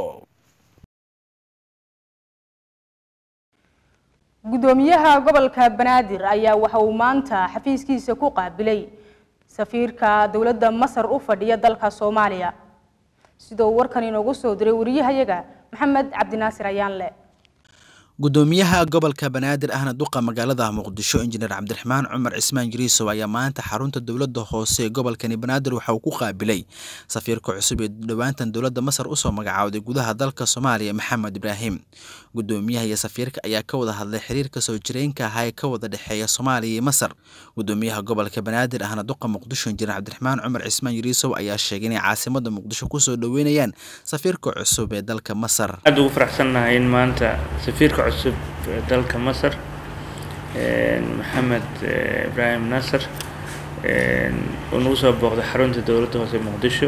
guddoomiyaha gobolka banaadir ayaa waxa uu maanta xafiiskiisa ku qaabilay safiirka dowladda masar u fadhiya dalka soomaaliya sida uu warkan inoogu soo diray wariyahayaga maxamed cabdinaasir ayaanle gudoomiyaha gobolka banaadir ahna duqa magaalada muqdisho injineer cabdiraxmaan cumar cismaan jiriisow ayaa maanta xarunta dowladda hoose ee gobolkani banaadir waxa uu ku qaabilay safiirka cusub ee dhowaantan dowladda masar usoo magacaawday gudaha dalka soomaaliya maxamed ibraahim gudoomiyaha iyo safiirka ayaa ka wada hadlay xiriirka soo jireenka ahaa ee ka wada dhexeeya soomaaliya iyo masar gudoomiyaha gobolka banaadir ahna duqa muqdisho injineer cabdiraxmaan cumar cismaan jiriisow ayaa sheegay inay caasimada muqdisho kusoo dhoweynayaan safiirka cusub ee dalka masar aad ugu faraxsannahay in maanta safiirka cusub ee dalka masar maxamed ibraahim nasar uu nagu soo booqday xarunta dowladda hoose muqdisho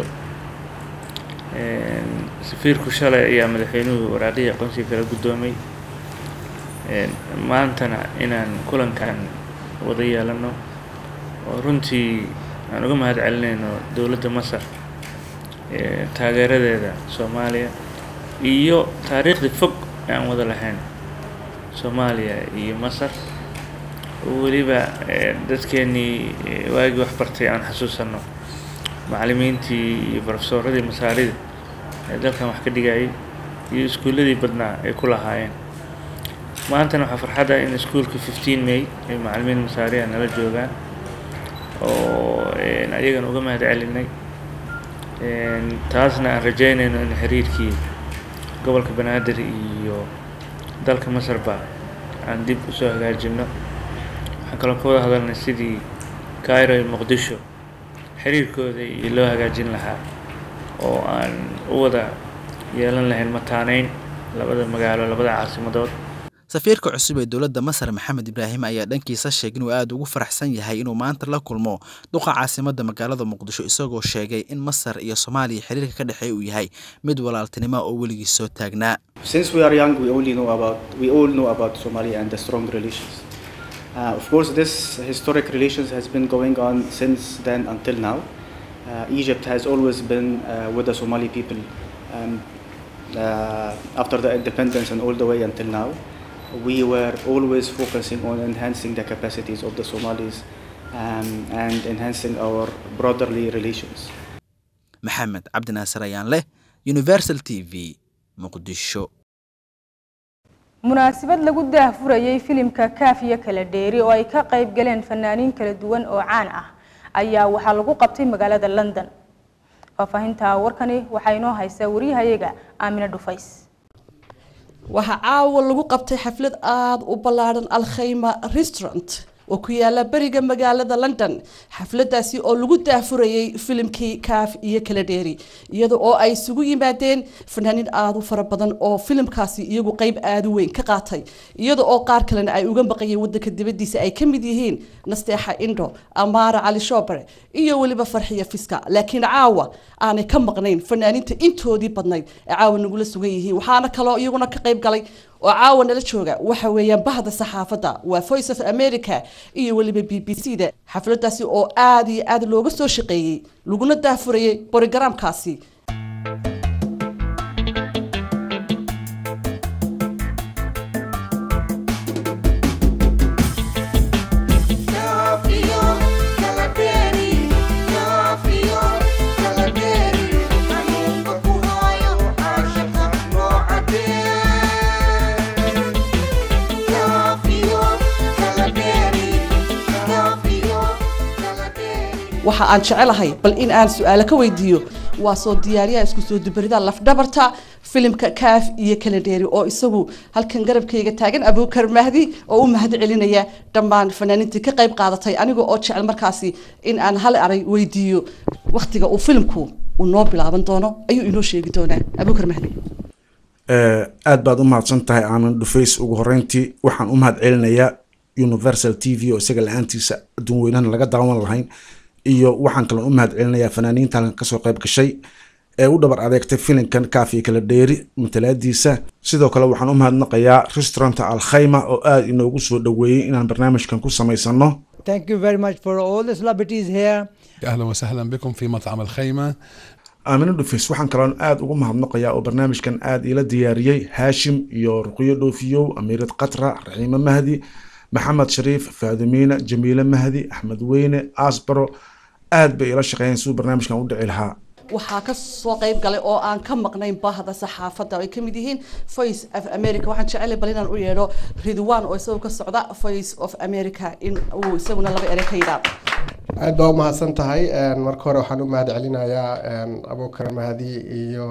safiirku shalay ayaa madaxweynuhu waraaqihii aqoonsiga kala guddoomay maantana inaan kulankan wada yeelano oo runtii aan uga mahad celinayno dowladda masar taageeradeeda soomaaliya iyo taariikhdii fog ee aan wada lahayn soomaaliya iyo masar weliba dadkeenii waagii wax bartay aan xasuusanno macallimiintii iyo barofesooradii masaarida ee dalkan wax ka dhigayay iyo iskuulladii badnaa ay ku lahaayeen maantana waxaa farxadda in iskuulka fifteen may ay macallimiin masaariya nala joogaan oo ayagana uga mahad celinay taasna aan rajaynayno in xiriirkii gobolka banaadir iyo dalka masarba aan dib usoo hagaajino waxaan kaloo ka wada hadalnay sidii cairo iyo muqdisho xiriirkooda iyo loo hagaajin lahaa oo aan u wada yeelan lahayn mataaneyn labada magaalo labada caasimadood safiirka cusub ee dowladda masar maxamed ibraahim ayaa dhankiisa sheegay inuu aada ugu faraxsan yahay inuu maanta la kulmo duqa caasimadda magaalada muqdisho isagoo sheegay in masar iyo soomaaliya xiriirka ka dhexeeya uu yahay mid walaaltinimo oo weligii soo taagnaa Since we are young, we only know about we all know about Somalia and the strong relations. Uh, of course, this historic relations has been going on since then until now. Uh, Egypt has always been uh, with the Somali people um, uh, after the independence and all the way until now. We were always focusing on enhancing the capacities of the Somalis um, and enhancing our brotherly relations. maxamed cabdi naasir ayaan leh universal t v muqdisho munaasabad lagu daahfurayay filimka kaafiya kala dheeri oo ay ka qayb galeen fanaaniin kala duwan oo caan ah ayaa waxaa lagu qabtay magaalada london faahfaahinta warkani waxaa inoo haysaa wariyahayaga aamina dhufays waxaa caawa lagu qabtay xaflad aada u ballaadhan alkhayma restaurant oo ku yaala beriga magaalada london xafladaasi oo lagu daafurayay filimkii kaaf iyo kala dheeri iyada oo ay isugu yimaadeen fanaaniin aada u fara badan oo filimkaasi iyagu qeyb aada u weyn ka qaatay iyada oo qaar kalena ay uga baqayeen wadanka dibadiisa ay ka mid yihiin nasteexa indho amaara cali shoobare iyo weliba farxiya fiska laakiin caawa aanay ka maqnayn fanaaniinta intoodii badnayd ee caawa nagula sugan yihiin waxaana kaloo iyaguna ka qeyb galay oo caawa nala jooga waxa weeyaan bahda saxaafadda waa voice of america iyo weliba b b c da xafladaasi oo aada iyo aada looga soo shaqeeyey laguna daafurayay borogaraamkaasi waxa aan jecelahay bal in aan su-aalo ka weydiiyo waa soo diyaariyaha isku soo dubarida lafdhabarta filimka kaaf iyo kala dheeri oo isagu halkan garabkayga taagan abuukar mahdi oo u mahad celinaya dhammaan fanaaniintii ka qayb qaadatay aniga oo jecel markaasi in aan hal aray weydiiyo waktiga uu filimku uu noo bilaaban doono ayuu inoo sheegi doonaa abuukar mahdi aad baad u mahadsan tahay aanan dhufays ugu horeyntii waxaan u mahad celinayaa universal t v oo isaga la-aantiisa adduun weynana laga daawan lahayn iyo waxaan kaloo u mahad celinayaa fanaaniinta halkan kasoo qayb gashay ee u dhabar adeegtay filimkan kaafiya kala dheeri matalaadiisa sidoo kale waxaan u mahadnaqayaa restauranta alkhayma oo aada inoogu soo dhoweeyey inaan barnaamijkan ku samaysano Thank you very much for all the celebrities here. اهلا وسهلا بكم في مطعم الخيمه aamino dhufis waxaan kaloon aada ugu mahadnaqayaa oo barnaamijkan aada ila diyaariyey haashim iyo ruqyo dhoofiyow amiirad qatra raxiime mahdi maxamed shariif faadimiina jamiile mahdi axmed weyne asbaro aad bay ila shaqeeyeen siduu barnaamijkan u dhici lahaa waxaa ka soo qayb galay oo aan ka maqnayn bahda saxaafadda ay ka mid yihiin voice of america waxaan jecelay bal inaan u yeedho ridwan oo isagoo ka socda voice of america in uu isaguna laba ere ka yidhaahdo aad baa u mahadsan tahay marka hore waxaan u mahad celinayaa abuukar mahdi iyo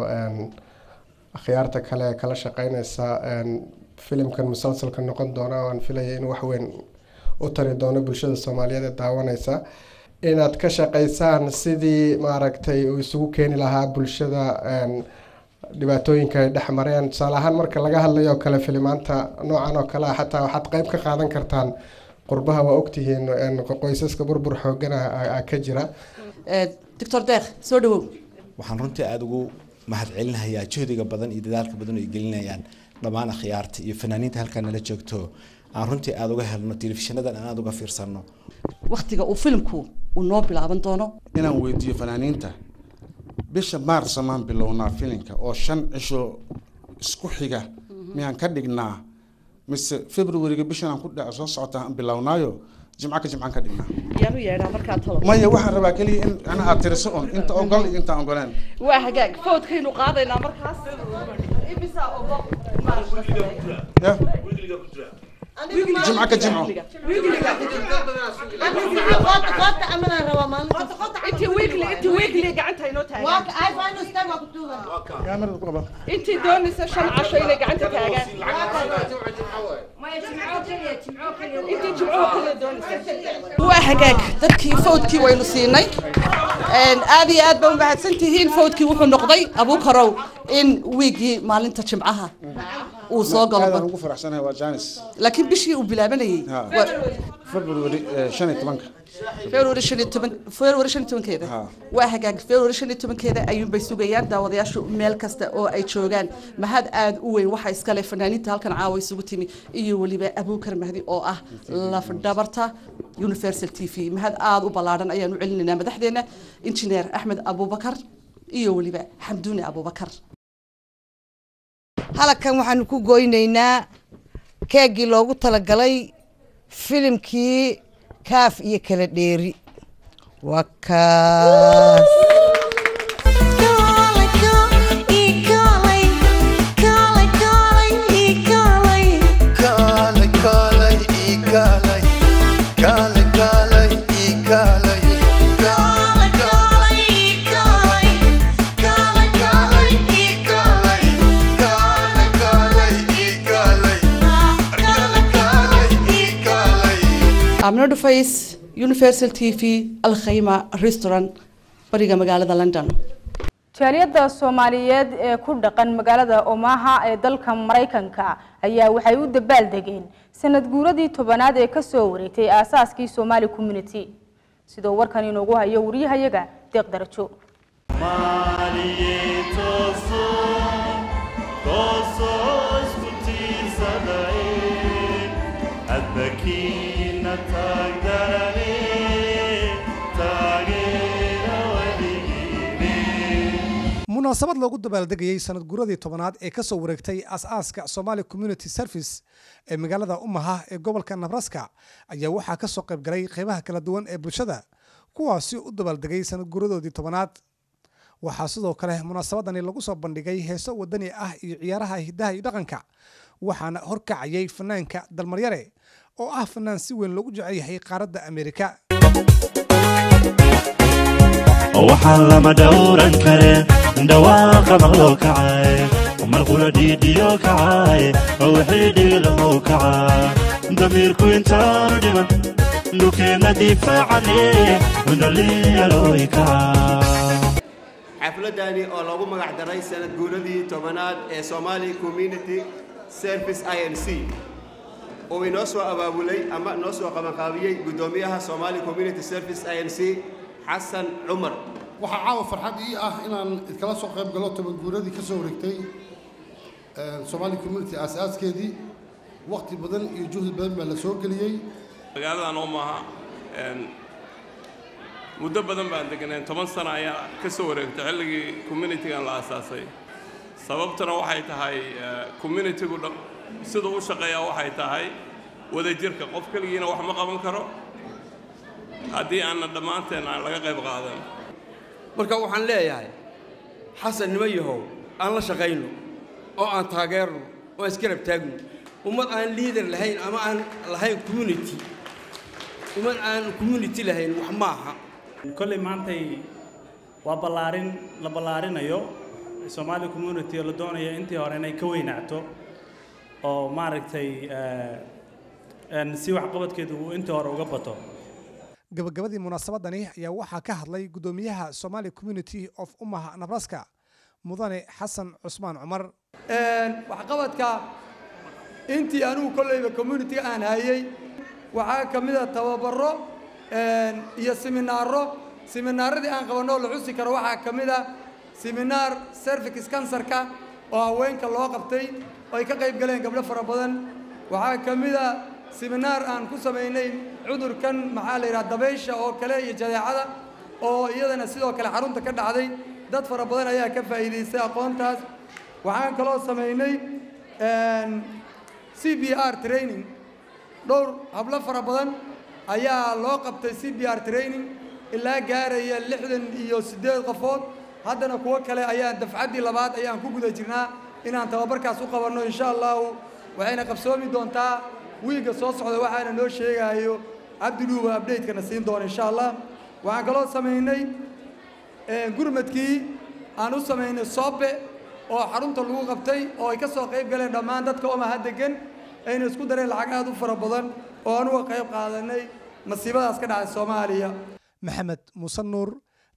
akhyaarta kale ee kala shaqeyneysa filimkan musalsalka noqon doona oo aan filaya in wax weyn u tari doono bulshada soomaaliyeed ee daawaneysa inaad ka shaqeysaan sidii maaragtay uu isugu keeni lahaa bulshada dhibaatooyinka ay dhex mareen tusaale ahaan marka laga hadlayo kale filimaanta noocan oo kale ah xataa waxaad qeyb ka qaadan kartaan qurbaha waa ogtihiin qoysaska burbur xoogana ka jira doctor deekh soo dhawow waxaan runtii aada ugu mahad celinayaa juhdiga badan iyo dadaalka badan ay gelinayaan dhammaan akhyaarta iyo fanaaniinta halkaa nala joogto aan runtii aada uga helno telefishinadan aan aada uga fiirsano waktiga uu filimku uu noo bilaaban doono inaan weydiiyo fanaaniinta bisha maarsa maan bilownaa filimka oo shan cisho isku xiga miyaan ka dhignaa mise februariga bishan aan ku dhaco soo socota aan bilownaayo jimco ka jimcaan ka dhignaa yaanu yeedhaa markaa talo maya waxaan rabaa keliya in ana aad tiriso un inta ogol iyo intaan ogoleen waa hagaag fawdkaynu qaadaynaa markaas imisaa ogo jimco ka jimco intii wiigli intii wiigli gacanta inoo taagaan intii doonaysa shan casho inay gacanta taagaan intii jimcuhu kale doonaysa waa hagaag dadkii fawdkii waynu siinay aad iyo aad baa umahadsan tihiin fawdkii wuxuu noqday abuukarow in wiigii maalinta jimcaha uu soo galo aadaan ugu faraxsanahay waa janis laakiin bishii uu bilaabanayay february shan iyo tobanka february shan iyo toban february shan iyo tobankeeda waa hagaag february shan iyo tobankeeda ayuunbay sugayaan daawadayaashu meel kasta oo ay joogaan mahad aad u weyn waxaa iskale fanaaniinta halkan caawa isugu timi iyo weliba abuukar mahdi oo ah lafdhabarta universal t v mahad aad u ballaadhan ayaan u celinaynaa madaxdeena injineer axmed abubakar iyo weliba xamduune abubakar halkan waxaanu ku goynaynaa keegii loogu talagalay filimkii kaaf iyo kala dheeri waa kaas amno dhufays universal t v alkhayma restaurant bariga magaalada london jaaliyadda soomaaliyeed ee ku dhaqan magaalada omaha ee dalka maraykanka ayaa waxay u dabaaldegeen sanad guuradii tobanaad ee kasoo wareegtay aasaaskii somali community sidoo warkan inoogu hayo wariyahayaga deeq darajo munaasabad loogu dabaaldegayay sanad guuradii tobanaad ee kasoo wareegtay as-aaska somali community service ee magaalada umaha ee gobolka nabraska ayaa waxaa kasoo qaybgalay qeybaha kala duwan ee bulshada kuwaasi u dabaaldegay sanad guuradoodii tobanaad waxaa sidoo kale munaasabadani lagu soo bandhigay heeso wadani ah iyo ciyaaraha hidaha iyo dhaqanka waxaana horkacayay fanaanka dalmaryare oo ah fanaan si weyn loogu jecel yahay qaaradda ameerika waxaan lama dhowran kare dhawaaqa maqloo kacay marqula dhiidhiyo kacay wixii dhiilahow kacaa damiirku intaanu dhiman dhulkeenna difaacane dhalinyarooy kacaa xafladani oo loogu magac daray sanad guuradii tobanaad ee somali community service i n c oo inoo soo abaabulay ama noo soo qabanqaabiyey guddoomiyaha somali community service i n c xasan cumar waxaa caawa farxad ii ah inaan iskala soo qayb galo toban guuradii ka soo wareegtay somali community aas-aaskeedii waqti badan iyo juhdi badan baa la soo geliyey magaaladan oo maaha muddo badan baan deganeen toban sano ayaa ka soo wareegtay xilligii communitygan la aasaasay sababtuna waxay tahay communitygu siduu u shaqeeyaa waxay tahay wadajirka qof keligiina wax ma qaban karo haddii aanna dhammaanteen aan laga qayb qaadan marka waxaan leeyahay xasan nimo yahow aan la shaqayno oo aan taageerno oo aan isgarab taagno ummad aan liader lahayn ama aan lahayn community ummad aan community lahayn wax ma aha kolley maantay waa ballaarin la ballaarinayo Somali community oo la doonayo intii hore inay ka weynaato oo maaragtay si waxqabadkeedu uu intii hore uga bato gabagabadii munaasabadani ayaa waxaa ka hadlay guddoomiyaha somali community of umaha nabraska mudane xasan cusmaan cumar waxqabadka intii anigu kolleyba communitiga aan hayay waxaa ka mid a tababaro iyo siminaaro siminaaradii aan qabanoo la xusi karo waxaa ka mid a siminaar cervix cancerka oo haweenka loo qabtay oo ay ka qayb galeen gabdho fara badan waxaa ka mid a siminaar aan ku samaynay cudurkan maxaa la yidhaha dabaysha oo kale iyo jadeecada oo iyadana sidoo kale xarunta ka dhacday dad fara badan ayaa ka faa'iidaystay aqoontaas waxaan kaloo samaynay c b r training dhowr hablo fara badan ayaa loo qabtay c b r training ilaa gaaraya lixdan iyo siddeed qofood haddana kuwo kale ayaan dafcaddii labaad ayaan ku guda jirnaa inaan tababarkaas u qabanno insha allahu waxayna qabsoomi doontaa wiigga soo socda waxaana noo sheegayo cabdiluuba update-kana siin doona insha allah waxaan kaloo samaynay gurmadkii aan u samaynay soobe oo xarunta lagu qabtay oo ay ka soo qayb galeen dhammaan dadka omaha degan ayna isku dareen lacag aad u fara badan oo anuga qayb qaadanay masiibadaas ka dhacay soomaaliya maxamed muuse nuur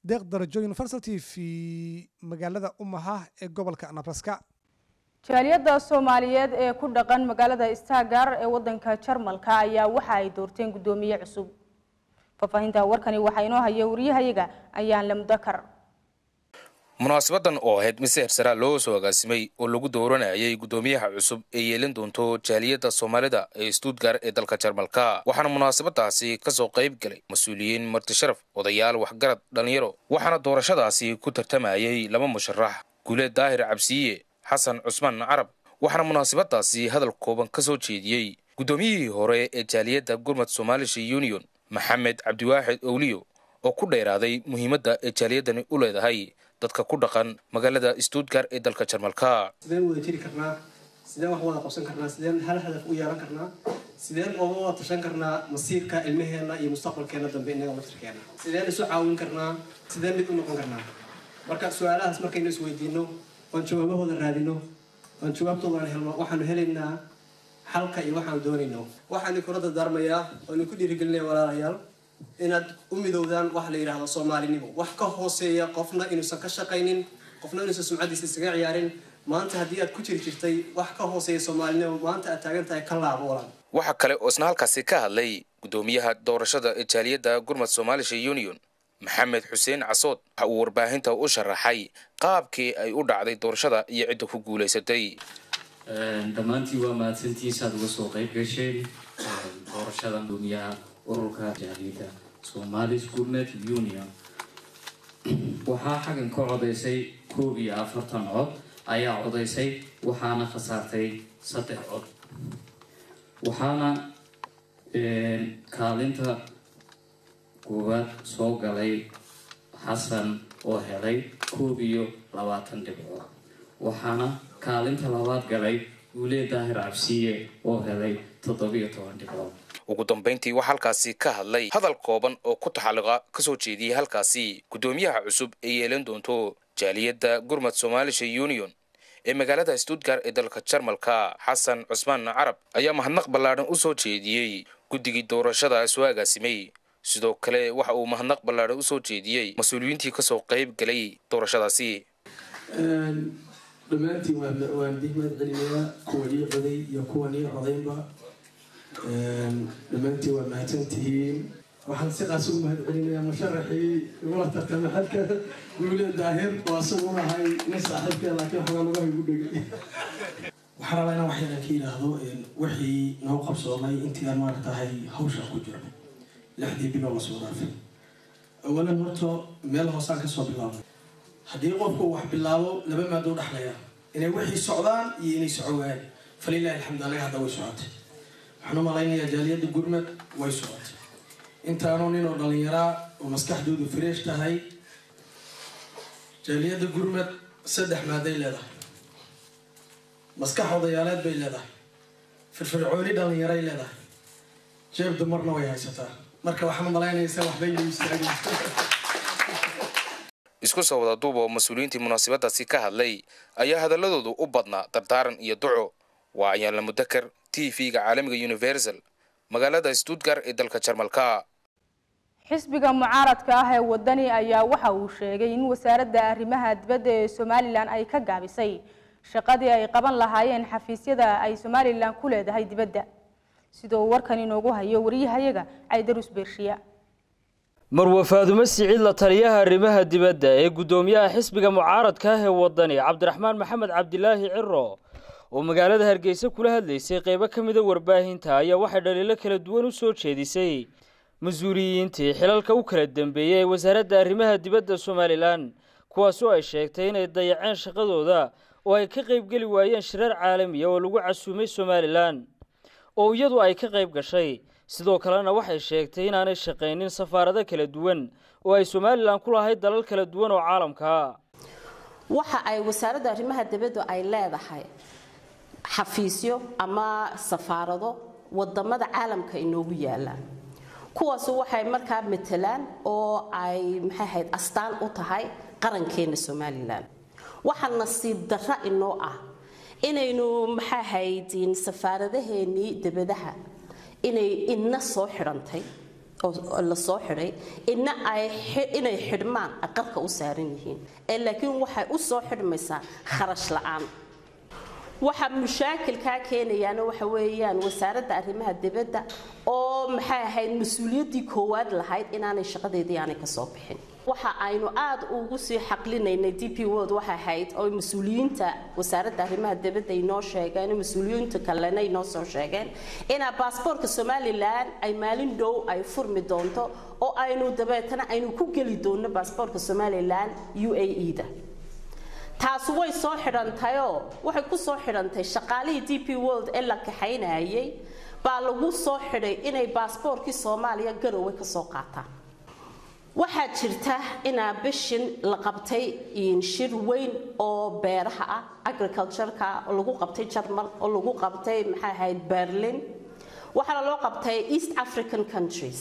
deeq darajo universal t v magaalada umaha ee gobolka nabraska jaaliyadda soomaaliyeed ee ku dhaqan magaalada stagar ee wadanka jarmalka ayaa waxa ay doorteen guddoomiye cusub faahfaahinta warkani waxaa inoo haya wariyahayaga ayaan lamudakar munaasabadan oo ahayd mise hersaraa loo soo agaasimay oo lagu dooranayay guddoomiyaha cusub ee yeelin doonto jaaliyadda soomaalida ee stuutgar ee dalka jarmalka waxaana munaasabadaasi kasoo qayb galay mas-uuliyiin martisharaf odayaal waxgarad dhallinyaro waxaana doorashadaasi ku tartamayay laba musharax guuleed daahir cabsiiye xasan cusmaan carab waxaana munaasabadaasi hadal kooban ka soo jeediyey guddoomiyihii hore ee jaaliyadda gurmad somaalisha union maxamed cabdiwaaxid owliyo oo ku dheeraaday muhiimadda ee jaaliyadani u leedahay dadka ku dhaqan magaalada stuutgar ee dalka jarmalka sideen wada jiri karnaa sideen wax wada qabsan karnaa sideen hal hadaf u yeelan karnaa sideen ooga wada tashan karnaa masiirka ilmaheena iyo mustaqbalkeena dambe innaga laftirkeena sideen isu caawin karnaa sideen mid u noqon karnaa marka su-aalahaas markaynu isweydiino oon jawaabahooda raadino oon jawaabtooda aan helno waxaanu helaynaa xalka iyo waxaanu doonayno waxaanu kula dardaarmayaa oonu ku dhiirigelinaya walaalayaal inaad u midowdaan wax la yidhaahdo soomaalinimo wax ka hooseeya qofna inuusan ka shaqaynin qofna inuusan sumcadiisa isaga ciyaarin maanta haddii aad ku jiri jirtay wax ka hooseeya soomaalinimo maanta aad taagan tahay ka laabo walaal waxaa kale oo isna halkaasi ka hadlay guddoomiyaha doorashada ee jaaliyadda gurmad somaalisha union maxamed xuseen casood waxa uu warbaahinta u sharaxay qaabkii ay u dhacday doorashada iyo cidda ku guulaysatay dhammaantii waa mahadsantiisa aad uga soo qayb gasheen doorashada guddoomiyaha ururka jaaliyadda somalis gourmet union waxaa xaggan ka codaysay koob iyo afartan cod ayaa codaysay waxaana khasaartay saddex cod waxaana kaalinta koowaad soo galay xasan oo helay koob iyo labaatan dhibcood waxaana kaalinta labaad galay guulee daahir cabsiye oo helay toddobiyo toban dhibcood ugu dambayntii waxaa halkaasi ka hadlay hadal kooban oo ku taxalluqa ka soo jeediyey halkaasi guddoomiyaha cusub ee yeelan doonto jaaliyadda gurmad somaalisha union ee magaalada stuutgar ee dalka jarmalka xasan cusmaan carab ayaa mahadnaq ballaadhan u soo jeediyey guddigii doorashada soo agaasimay sidoo kale waxa uu mahadnaq ballaadhan usoo jeediyey mas-uuliyiintii kasoo qayb galay doorashadaasi dhammaantiin waan dihmaad celinayaa kuwa ii coday iyo kuwan ii codaynba dhammaantiin waa mahadsan tihiin waxaan sidaas ugu mahad celinayaa musharaxii igula tartamay xalka guule daahir oo asaguna ahay nin saaxiibkee laakiin waxbaa lugaha igu dhegay waxaan rabaa inaan waxyaalan ka yidhaahdo wixii noo qabsoomay intii aan maaragtahay hawsha ku jirnay lixdii bilo lasoo dhaafay awalan horta meel hoosaan kasoo bilaabnay haddii qofku wax bilaabo laba maadoo dhexlaya inay wixii socdaan iyo inay socogaan falilahi alxamdu anaga hadda way socotay waxaan u malaynayaa jaaliyadda gurmad way socotay intaanu nin oo dhallinyaraa oo maskaxdoodu fresh tahay jaaliyadda gurmad saddex maaday leedahay maskax odayaaleed bay leedahay firfircooni dhallinyaray leedahay jeeb dumarna way haysataa marka waxaan u malaynaysaa waxbay la istaagaysa isku soo wada duub oo mas-uuliyiintii munaasabadaasi ka hadlay ayaa hadaladoodu u badnaa dardaaran iyo duco waa ayaanla mudakar t v-ga caalamiga universal magaalada stuutgar ee dalka jarmalka xisbiga mucaaradka ah ee wadani ayaa waxa uu sheegay in wasaaradda arrimaha dibadda ee somalilan ay ka gaabisay shaqadii ay qaban lahaayeen xafiisyada ay somalilan ku leedahay dibadda sidoo warkan inoogu hayo wariyahayaga caydarus beershiya marwe faadumo siciid la taliyaha arrimaha dibadda ee guddoomiyaha xisbiga mucaaradka ah ee wadani cabdiraxmaan maxamed cabdilaahi ciro oo magaalada hargeysa kula hadlaysay qeybo ka mida warbaahinta ayaa waxay dhaliilo kala duwan u soo jeedisay mas-uuliyiintii xilalka u kala dambeeyey ee wasaaradda arrimaha dibadda somalilan kuwaasoo ay sheegtay inay dayaceen shaqadooda oo ay ka qaybgeli waayeen shirar caalamiya oo lagu casuumay somalilan oo iyadu ay ka qayb gashay sidoo kalena waxay sheegtay inaanay shaqaynin safaarado kala duwan oo ay somalilan ku lahayd dalal kala duwan oo caalamka waxa ay wasaaradda arrimaha dibaddu ay leedahay xafiisyo ama safaarado wadamada caalamka inoogu yaalaan kuwaasu waxay markaa matelaan oo ay maxay ahayd astaan u tahay qarankeena somalilan waxaa nasiib darra inoo ah inaynu maxay ahayd safaaradaheenii dibadaha inay ina soo xidhantay oo la soo xidhay ina ay inay xidhmaan aqalka u saaran yihiin ee laakiin waxay u soo xidhmaysaa kharash la'aan waxa mushaakilkaa keenayaana waxa weeyaan wasaaradda arrimaha dibadda oo maxay ahayd mas-uuliyaddii koowaad lahayd inaanay shaqadeedii aanay ka soo bixin waxa aynu aad ugu sii xaqlinaynay d p world waxay ahayd oo mas-uuliyiinta wasaaradda arrimaha dibadda inoo sheegeen mas-uuliyiinta kalena inoo soo sheegeen inaa baasboortka somalilan ay maalin dhow ay furmi doonto oo aynu dabeetana aynu ku geli doonno baasboortka somalilan u a e da taasi way soo xidhantayoo waxay ku soo xidhantay shaqaalihii d p world ee la kaxaynayay baa lagu soo xidhay inay baasboorkii soomaaliya garowe ka soo qaataan waxaa jirta inaa bishin la qabtay shir weyn oo beeraha ah agricultureka oo lagu qabtay jarmal oo lagu qabtay maxay ahayd berlin waxaana loo qabtay east african countries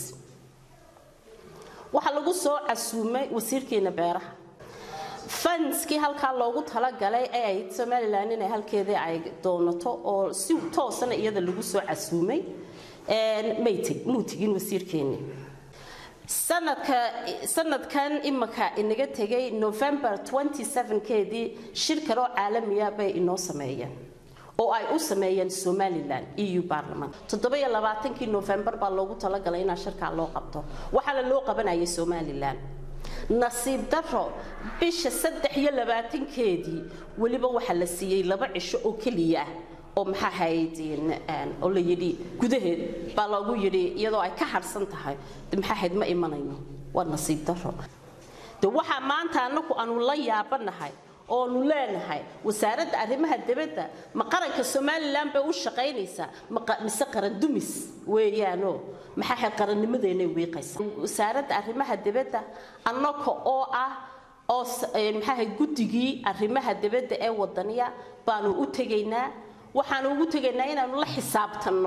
waxaa lagu soo casuumay wasiirkeena beeraha fanskii halkaa loogu talagalay ee ayd somalilan inay halkeedii ay doonato oo si toosana iyada lagu soo casuumay mayteg muu tegin wasiirkeeni sanadka sanadkan imika inaga tegay november 27keedii shir kaloo caalamiya bay inoo sameeyeen oo ay u sameeyeen somalilan eu baarlamaan toddobiyo labaatankii november baa loogu talagalay inaa shirkaa loo qabto waxaana loo qabanayay somalilan nasiib daro bisha saddex iyo labaatankeedii weliba waxaa la siiyey laba cisho oo keliya ah oo maxaa ahayd oo la yidhi gudaheed baa loogu yidhi iyadoo ay ka harsan tahay maxaa ahayd ma imanayno waa nasiib daro de waxaa maanta anaku aanu la yaabanahay oonu leenahay wasaaradda arrimaha dibadda ma qaranka somalilan bay u shaqaynaysaa mise qaran dumis weeyaano maxaa ahayd qarannimadeenay wiiqaysaa wasaaradda arrimaha dibadda annaka oo ah oo maxaa ahayd guddigii arrimaha dibadda ee wadaniya baanu u tegaynaa waxaanu ugu tegaynaa inaanu la xisaabtanno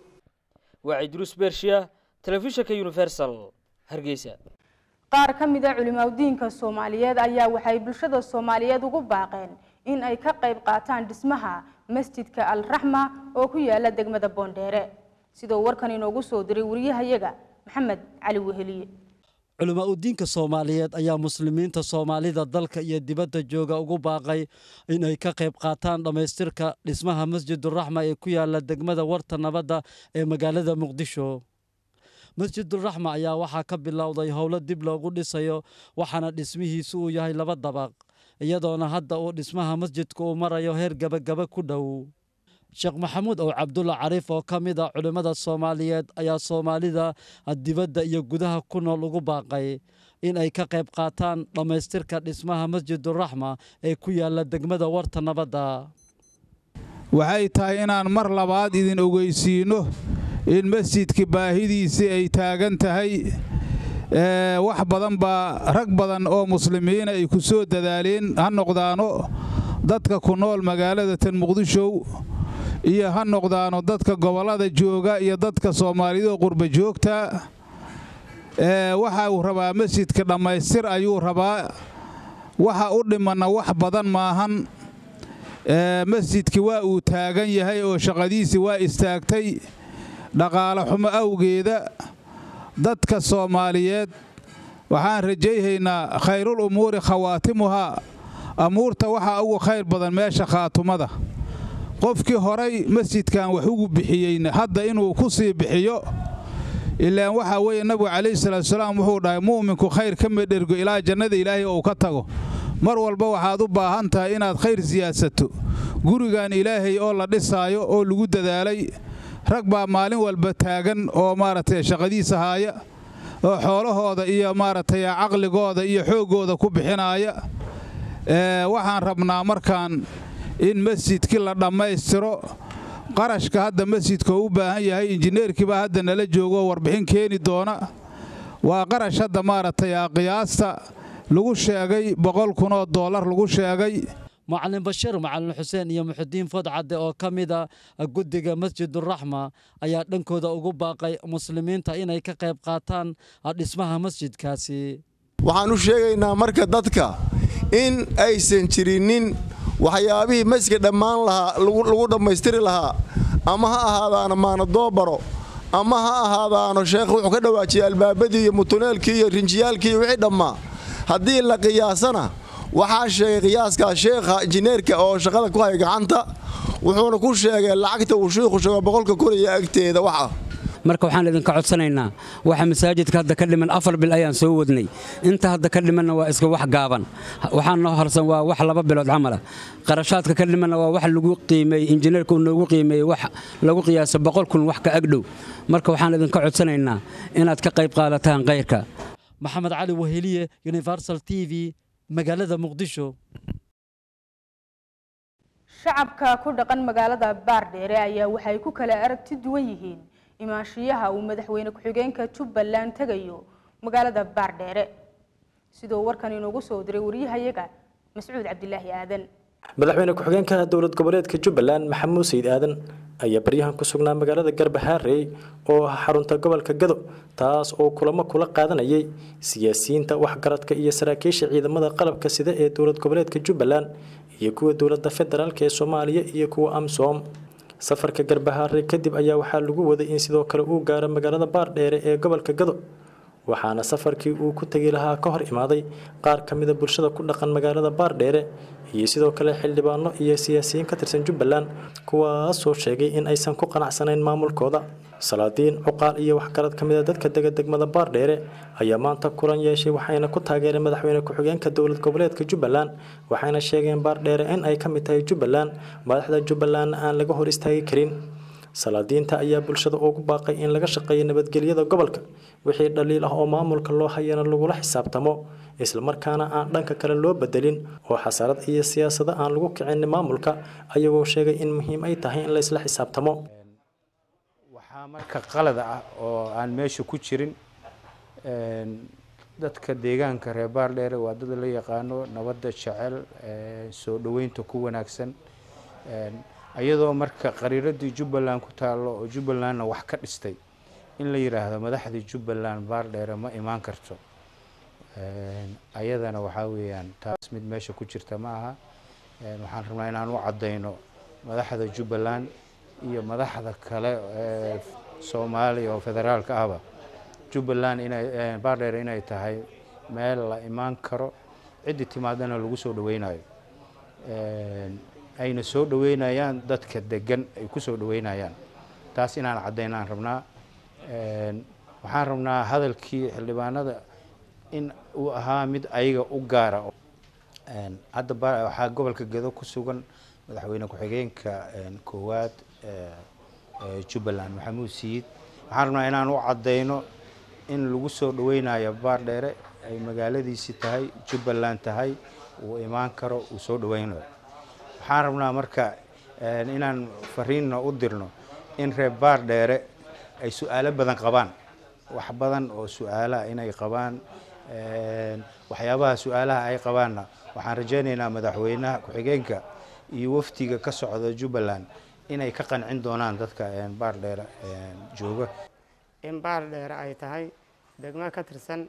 waa cidruus bershiya telefishinka universal hargeysa qaar ka mid a culimaadudiinka soomaaliyeed ayaa waxay bulshada soomaaliyeed ugu baaqeen in ay ka qayb qaataan dhismaha masjidka al raxma oo ku yaala degmada boondheere sidoo warkan inoogu soo diray wariyahayaga maxamed cali weheliye culamaa udiinka soomaaliyeed ayaa muslimiinta soomaalida dalka iyo dibadda jooga ugu baaqay in ay ka qayb qaataan dhammaystirka dhismaha masjiduraxma ee ku yaala degmada warta nabadda ee magaalada muqdisho masjiduraxma ayaa waxaa ka bilowday howlo dib loogu dhisayo waxaana dhismihiisu uu yahay laba dabaq iyadoona hadda uu dhismaha masjidka uu marayo heer gebagaba ku dhow sheekh maxamuud ow cabdulla cariif oo ka mid a culimmada soomaaliyeed ayaa soomaalida dibadda iyo gudaha ku nool ugu baaqay in ay ka qayb qaataan dhammaystirka dhismaha masjiduraxma ee ku yaala degmada warta nabadda waxay tahay inaan mar labaad idin ogeysiinno in masjidka baahidiisii ay taagan tahay wax badan baa rag badan oo muslimiina ay ku soo dadaaleen ha noqdaano dadka ku nool magaalada tan muqdishow iyo ha noqdaano dadka gobollada jooga iyo dadka soomaaliyadoo qurba joogta waxa uu rabaa masjidka dhammaystir ayuu rabaa waxa u dhimanna wax badan maahan masjidki waa uu taagan yahay oo shaqadiisii waa istaagtay dhaqaale xumo awgeeda dadka soomaaliyeed waxaan rajayhaynaa khayrul umuuri khawaatimuhaa amuurta waxaa ugu khayr badan meesha khaatumada qofkii horay masjidkan wax ugu bixiyeyna hadda inuu ku sii bixiyo ilaan waxaa weeye nabigu calayhi salaatusalaam wuxuu dhahay mu'minku khayr ka medhergo ilaa jannada ilaahay ou ka tago mar walba waxaad u baahan tahay inaad khayr siyaadsato gurigan ilaahay oo la dhisaayo oo lagu dadaalay rag baa maalin walba taagan oo maaragtay shaqadiisa haaya oo xoolahooda iyo maaragtay caqligooda iyo xooggooda ku bixinaaya waxaan rabnaa markaan in masjidkii la dhammaystiro qarashka hadda masjidka oo u baahan yahay injineerkiibaa hadda nala joogo warbixin keeni doona waa qarash hadda maaragtay qiyaasta lagu sheegay boqol kun oo doolar lagu sheegay macalin bashiir macalin xuseen iyo muxudiin fodcadde oo ka mid a guddiga masjiduraxma ayaa dhankooda ugu baaqay muslimiinta inay ka qayb qaataan dhismaha masjidkaasi waxaan u sheegaynaa marka dadka in aysan jirinin waxyaabihii masjidka dhammaan lahaa lagu dhammaystiri lahaa ama ha ahaadaana maanadoobaro ama ha ahaadaano sheekh wuxuu ka dhawaajiyey albaabadii iyo mutuneelkii iyo rinjiyaalkii iyo wixii dhammaa haddii la qiyaasana waxaa sheegay qiyaaskaa sheekha injineerka oo shaqada ku haya gacanta wuxuuna ku sheegay lacagta uu shiikhu sheego boqolka koraya agteeda waxa marka waxaan idinka codsanaynaa waxa masaajidka hadda ka dhiman afar bil ayaan soo wadnay inta hadda ka dhimanna waa iska wax gaaban waxaan noo harsan waa wax laba bilood camala qarashaadka ka dhimanna waa wax lagu qiimeeyey injineerka uu noogu qiimeeyey wax lagu qiyaaso boqol kun wax ka agdhow marka waxaan idinka codsanaynaa inaad ka qayb qaadataan kayrka maxamed cali weheliye universal t v magaalada muqdisho shacabka ku dhaqan magaalada baardheere ayaa waxay ku kala aragti duwan yihiin imaanshiyaha uu madaxweyne ku-xigeenka jubbaland tegayo magaalada baardheere sidoo warkan inoogu soo diray wariyahayaga mascuud cabdilaahi aadan madaxweyne ku-xigeenka dowlad goboleedka jubbaland maxamuud sayid aadan ayaa baryahan ku sugnaa magaalada garbahaarey oo ah xarunta gobolka gado taas oo kulamo kula qaadanayay siyaasiyiinta waxgaradka iyo saraakiisha ciidamada qalabka sida ee dowlad goboleedka jubbaland iyo kuwa dowladda federaalk ee soomaaliya iyo kuwa amsom safarka garbahaare kadib ayaa waxaa lagu waday in sidoo kale uu gaaro magaalada baardheere ee gobolka gado waxaana safarkii uu ku tegi lahaa ka hor imaaday qaar ka mida bulshada ku dhaqan magaalada baardheere iyo sidoo kale xildhibaano iyo siyaasiyiin ka tirsan jubbaland kuwaasoo sheegay in aysan ku qanacsanayn maamulkooda salaadiin cuqaal iyo waxgarad ka mida dadka dega degmada baardheere ayaa maanta kulan yeeshay waxayna ku taageereen madaxweyne ku-xigeenka dowlad goboleedka jubbaland waxayna sheegeen baardheere in ay ka mid tahay jubbaland madaxda jubbalandna aan laga hor istaagi karin salaadiinta ayaa bulshada ugu baaqay in laga shaqeeyo nabadgelyada gobolka wixii dhaliil ah oo maamulka loo hayana lagula xisaabtamo islamarkaana aan dhanka kale loo bedelin oo xasarad iyo siyaasado aan lagu kicin maamulka ayagoo sheegay in muhiim ay tahay in la isla xisaabtamo waxaa marka qalada ah oo aan meesha ku jirin dadka deegaanka reer baardheere waa dad la yaqaano nabadda jecel soo dhoweynta ku wanaagsan iyadoo marka qariiradii jubbaland ku taallo oo jubbalandna wax ka dhistay in la yidhaahdo madaxdii jubbaland baardheere ma imaan karto ayadana waxaa weeyaan taas mid meesha ku jirta ma aha waxaan rabnaa inaan u caddayno madaxda jubbaland iyo madaxda kale ee soomaaliya oo federaalka ahba jubbaland inay baardheere inay tahay meel la imaan karo ciddii timaadana lagu soo dhaweynayo ayna soo dhaweynayaan dadka degan ay ku soo dhaweynayaan taas inaan caddaynaan rabnaa waxaan rabnaa hadalkii xildhibaanada in uu ahaa mid ayaga u gaara hadda waxaa gobolka gedo ku sugan madaxweyne ku-xigeenka koowaad jubbaland maxamuud siid waxaan rabnaa inaan u caddayno in lagu soo dhaweynayo baardheere ay magaaladiisi tahay jubbaland tahay uu imaan karo uu soo dhaweynayo waxaan rabnaa marka inaan fariinna u dirno in reer baardheere ay su-aalo badan qabaan wax badan oo su-aalaha inay qabaan waxyaabaha su-aalaha ay qabaanna waxaan rajaynaynaa madaxweynaha ku-xigeenka iyo wafdiga ka socda jubbaland inay ka qancin doonaan dadka baardheere jooga in baardheere ay tahay degmo ka tirsan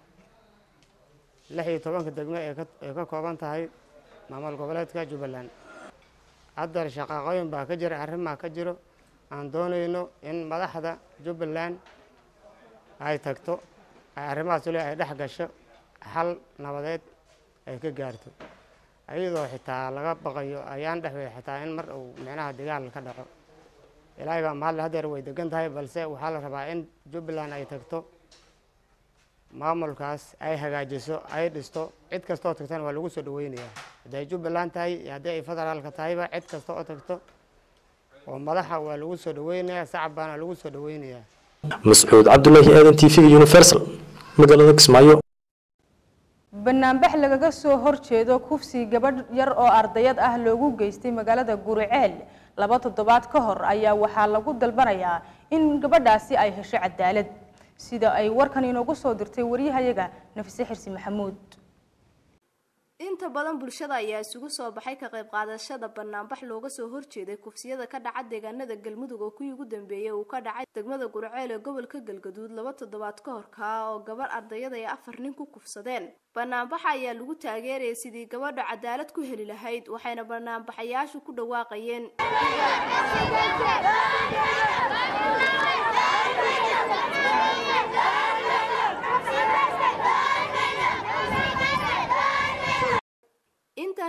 lix iyo tobanka degmo ee ka kooban tahay maamul goboleedka jubbaland haddar shaqaaqooyin baa ka jira arrimaa ka jiro aan doonayno in madaxda jubbaland ay tagto ay arrimahaas le ay dhex gasho xal nabadeed ay ka gaarto ayadoo xitaa laga baqayo ayaan dhexweeda xitaa in mar uu micnaha dagaal ka dhaco ilaahay baa mahadle hadeer way degan tahay balse waxaa la rabaa in jubbaland ay tagto maamulkaas ay hagaajiso ay dhisto cid kastoo tagtana waa lagu soo dhaweynayaa hadday jubbaland tahay iyo haddii ay federaalka tahayba cid kasta oo tagto oo madaxa waa lagu soo dhaweynayaa sacab baana lagu soo dhaweynayaa mascuud cabdulaahi aadan t v universal magaalada kismaayo banaanbax lagaga soo horjeedo kufsi gabadh yar oo ardayad ah loogu geystay magaalada guriceel laba toddobaad ka hor ayaa waxaa lagu dalbanayaa in gabadhaasi ay hesho cadaalad sida ay warkan inoogu soo dirtay wariyahayaga nafise xirsi maxamuud inta badan bulshada ayaa isugu soo baxay ka qayb qaadashada banaanbax looga soo horjeeday kufsiyada ka dhaca deegaanada galmudug oo kuwii ugu dambeeyay uu ka dhacay degmada gurceel ee gobolka galgaduud laba toddobaad ka hor kaa oo gabarh ardayada ay afar nin ku kufsadeen banaanbaxa ayaa lagu taageerayay sidii gabadha cadaalad ku heli lahayd waxayna banaanbaxayaashu ku dhawaaqayeen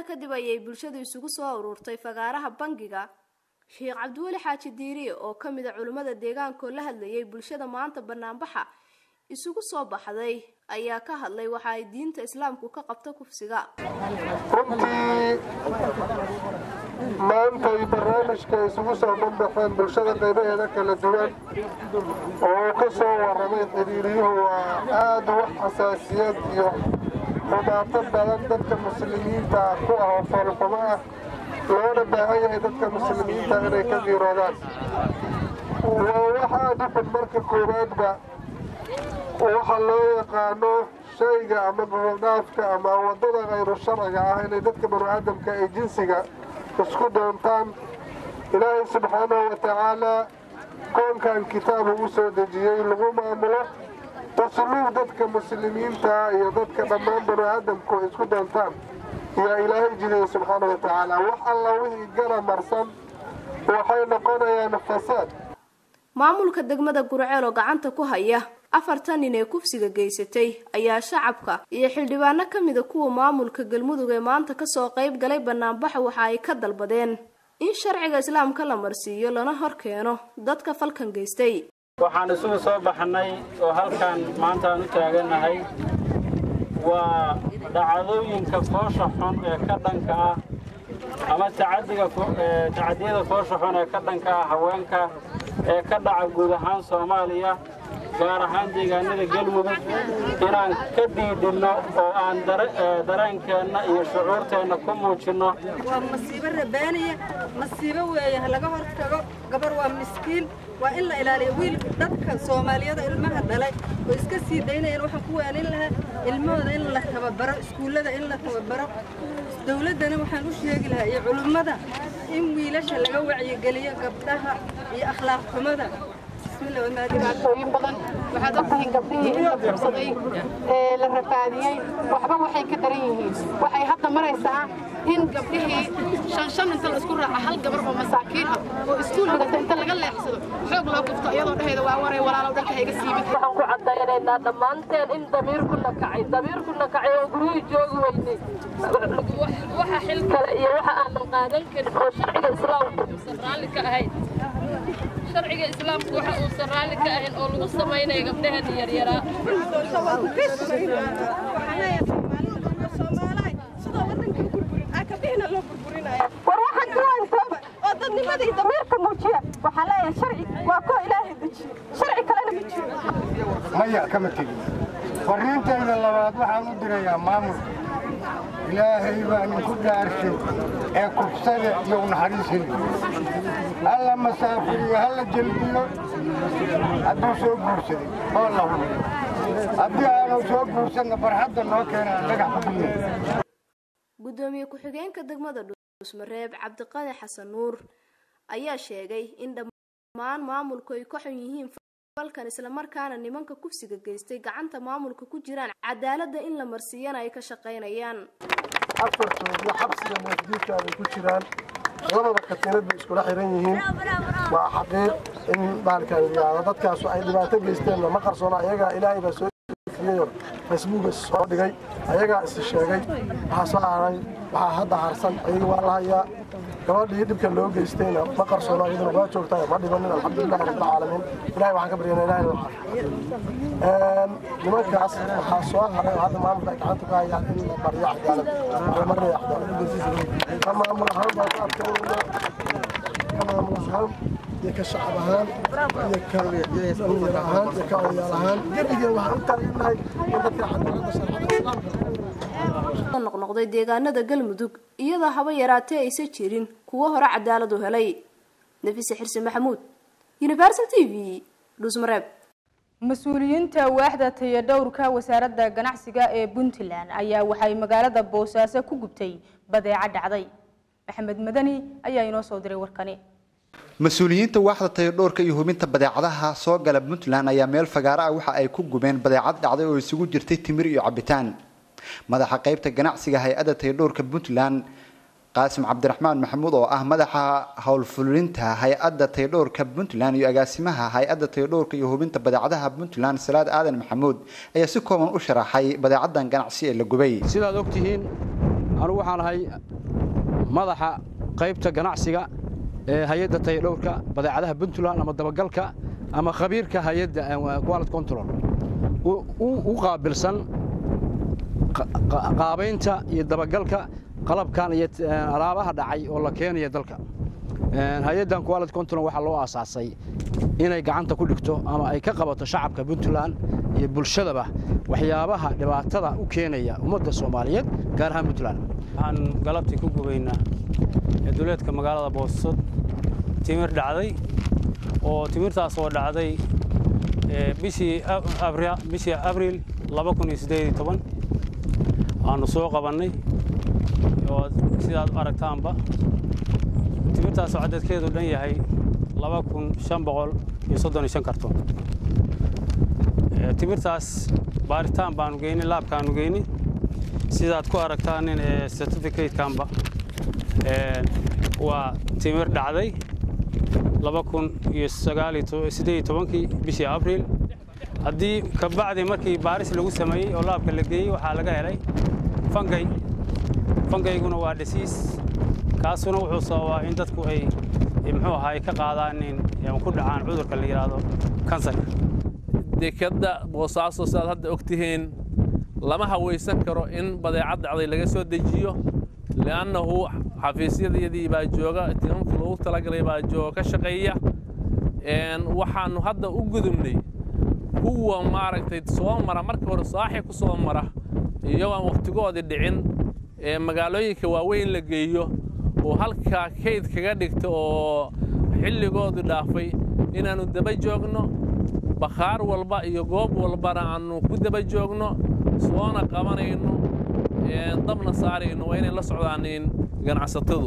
kadib ayay bulshadu isugu soo ururtay fagaaraha bangiga sheekh cabdiweli xaaji diiriye oo ka mid a culimmada deegaankaoo la hadlayay bulshada maanta banaanbaxa isugu soo baxday ayaa ka hadlay waxa ay diinta islaamku ka qabto kufsiga runtii maanta ay barnaamijka isugu soo banbaxeen bulshada qaybaheeda kala duwan oo uu ka soo warramay xiriiriyuhu waa aada wax xasaasiyad iyo dhibaato badan dadka muslimiinta ku ah oo foolxumo ah loona baahan yahay dadka muslimiinta inay ka diiroodaan waa wax aada u xun marka koowaadba waxa loo yaqaano shayga ama goboldhaafka ama waddada khayru sharciga ah inay dadka banu aadamka ee jinsiga isku doontaan ilaahay subxaanahu wa tacaalaa koonkan kitaabu u soo dejiyey lagu maamulo usluub dadka muslimiinta iyo dadka dhammaan banu aadamku isku doontaan yaa ilaahay jidaya subxaanahu wa tacaala wax alla wixii gana marsan waxay noqonayaan fasaad maamulka degmada gurceel oo gacanta ku haya afartan nin ee kufsiga geysatay ayaa shacabka iyo xildhibaano ka mida kuwa maamulka galmudug ee maanta kasoo qayb galay banaanbaxa waxa ay ka dalbadeen in sharciga islaamka la marsiiyo lana hor keeno dadka falkan geystay waxaan isugu soo baxnay oo halkan maanta aan u taaganahay waa dhacdooyinka foosha xun ee ka dhanka ah ama tacadiga tacadiyada foosha xun ee ka dhanka ah haweenka ee ka dhaca guud ahaan soomaaliya gaar ahaan deegaanada galmudug inaan ka diidhinno oo aan dareenkeenna iyo shucuurteenna ku muujinno waa masiibo rabaaniya masiibo weeye ha laga hortago gabar waa miskiin waa in la ilaaliyo wiil dadka soomaaliyada ilmaha dhalay oo iska sii daynayaan waxaan ku waanin lahaa ilmahooda in la tababaro iskuullada in la tababaro dowladdana waxaan u sheegi lahaa iyo culimmada in wiilasha laga wacyigeliyo gabdhaha iyo akhlaaq xumada dhibaatooyin badan waxaad ogtihiin gabdhihii in la fursaday ee la rafaadiyey waxba waxay ka daran yihiin waxay hadda maraysaa in gabdhihii shan shan inta la isku raaca hal gabar oo masaakiin ah oo iskuul dhigata inta laga leexsado xoog loo gufto iyadoo dhehayda waa waray walaalow dhanka hayga siibid waxaan ku caddaynaynaa dhammaanteen in damiirkuna kacay damiirkuna kacay oo guryihii joogi weynay waxa xil kale iyo waxa aanan qaadan karin oo sharciga islaamku uusan raalli ka ahayn sharciga islaamku waxa uusan raalli ka ahayn oo lagu samaynayo gabdhaheena yaryaraa war waxaan duwaankooba oo dadnimadii damiirka muujiya waxaa leeyahay sharci waa koo ilaahay dejiye sharci kalena ma jiro maya kama tegin fariintayda labaad waxaan u dirayaa maamulka ilaahay baa ninku dhaarshay ee kufsada iyo unaxariisin halla masaafiriyo halla jelbiyo hadduu soo guursaday oo la hubiyo haddii aanu soo guursanna barxadda noo keenaan dhagax ku biyo gudoomiye ku-xigeenka degmada dhuusmareeb cabdiqani xasan nuur ayaa sheegay in dhammaan maamulku ay ka xun yihiin falkan islamarkaana nimanka kufsiga geystay gacanta maamulka ku jiraan cadaaladda in la marsiiyana ay ka shaqaynayaan afartoodna xabsiga moosdiidka bay ku jiraan labada katiinad bay iskula xiran yihiin waa xaqiiq in baalkan yidhaahdo dadkaasu ay dhibaato geysteenna ma qarsoona ayagaa ilaahay baa soo fiyayo facebooka soo dhigay ayagaa is sheegay waxaa soo aaray waxaa hadda harsan ayaga waa la hayaa gabadhii dhibka loo geystayna ma qarsoona iyaduna waa joogtaa ma dhibanin alxamdulilahi rabbilcaalamiin ilahay waxaan ka baryanaa ilahay inuu caafiyo nimankaas waxaa soo haray oo hadda maamulka ay gacanta ku hayaan in la mariyo cadaalad la mariyo cadaalad ka maamul ahaan baa ka adkaynayna ka maamul ahaan iyo ka shacab ahaan iyo ka dhalinyaro ahaan iyo ka odayaal ahaan gebigeen waxaan u taageernahay in dadka cadaaladda sharcada islaamka noqnoqday deegaanada galmudug iyadoo haba yaraatee aysan jirin kuwo hore cadaalad u helay nafise xirsi maxamuud universal t v dhuusmareeb mas-uuliyiinta waaxda tayadhowrka wasaaradda ganacsiga ee puntland ayaa waxay magaalada boosaaso ku gubtay badeeco dhacday maxamed madani ayaa inoo soo diray warkani mas-uuliyiinta waaxda tayadhowrka iyo hubinta badeecadaha soo gala puntland ayaa meel fagaaro ah waxa ay ku gubeen badeecad dhacday oo isugu jirtay timir iyo cabitaan madaxa qaybta ganacsiga hay-adda tayadhowrka puntland qaasim cabdiraxmaan maxamuud oo ah madaxa howlfulinta hay-adda tayadhowrka puntland iyo agaasimaha hay-adda tayadhowrka iyo hubinta badeecadaha puntland salaad aadan maxamuud ayaa si kooban u sharaxay badeecadan ganacsi ee la gubay sidaad ogtihiin anugu waxaan ahay madaxa qaybta ganacsiga ee hay-adda tayadhowrka badeecadaha puntland ama dabagalka ama khabiirka hay-adda quality control u qaabilsan qaabaynta iyo dabagalka qalabkan iyo alaabaha dhacay oo la keenaya dalka hay-addan quality control waxaa loo aasaasay inay gacanta ku dhigto ama ay ka qabato shacabka puntland iyo bulshadaba waxyaabaha dhibaatada u keenaya ummadda soomaaliyeed gaar ahaan puntland waxaan galabtii ku gubaynaa duleedka magaalada boosod timir dhacday oo timirtaas oo dhacday bishii abriil aanu soo qabannay oo sidaad aragtaanba timirtaasoo cadadkeedu dhan yahay karton timirtaas baaritaan baanu geynay laabkaanu geynay sidaad ku aragtaanin certificatekanba waa timir dhacday kii bishii abriil haddii kabacdi markii baaris lagu sameeyey oo laabka la geeyey waxaa laga helay fangay fangayguna waa dhasiis kaasuna wuxuu sababaa in dadku ay muxuu ahaa ay ka qaadaanin ku dhacaan cudurka la yidhaahdo kansarka dekadda boosaaso sidaad hadda og tihiin lama hawaysan karo in badeecad dhacday laga soo dejiyo li'annahu xafiisyadayadii baa jooga tiimamka loogu talagalay baa jooga ka shaqeeya waxaannu hadda u gudubnay kuwa maaragtay soo mara marka hore saaxi ku soo mara iyagoo aan wakhtigoodii dhicin ee magaalooyinka waaweyn la geeyo oo halkaa kayd kaga dhigta oo xilligoodii dhaafay inaannu daba joogno bakhaar walba iyo goob walbana aannu ku daba joogno soona qabanayno dabna saarayno waa inay la socdaanin ganacsatadu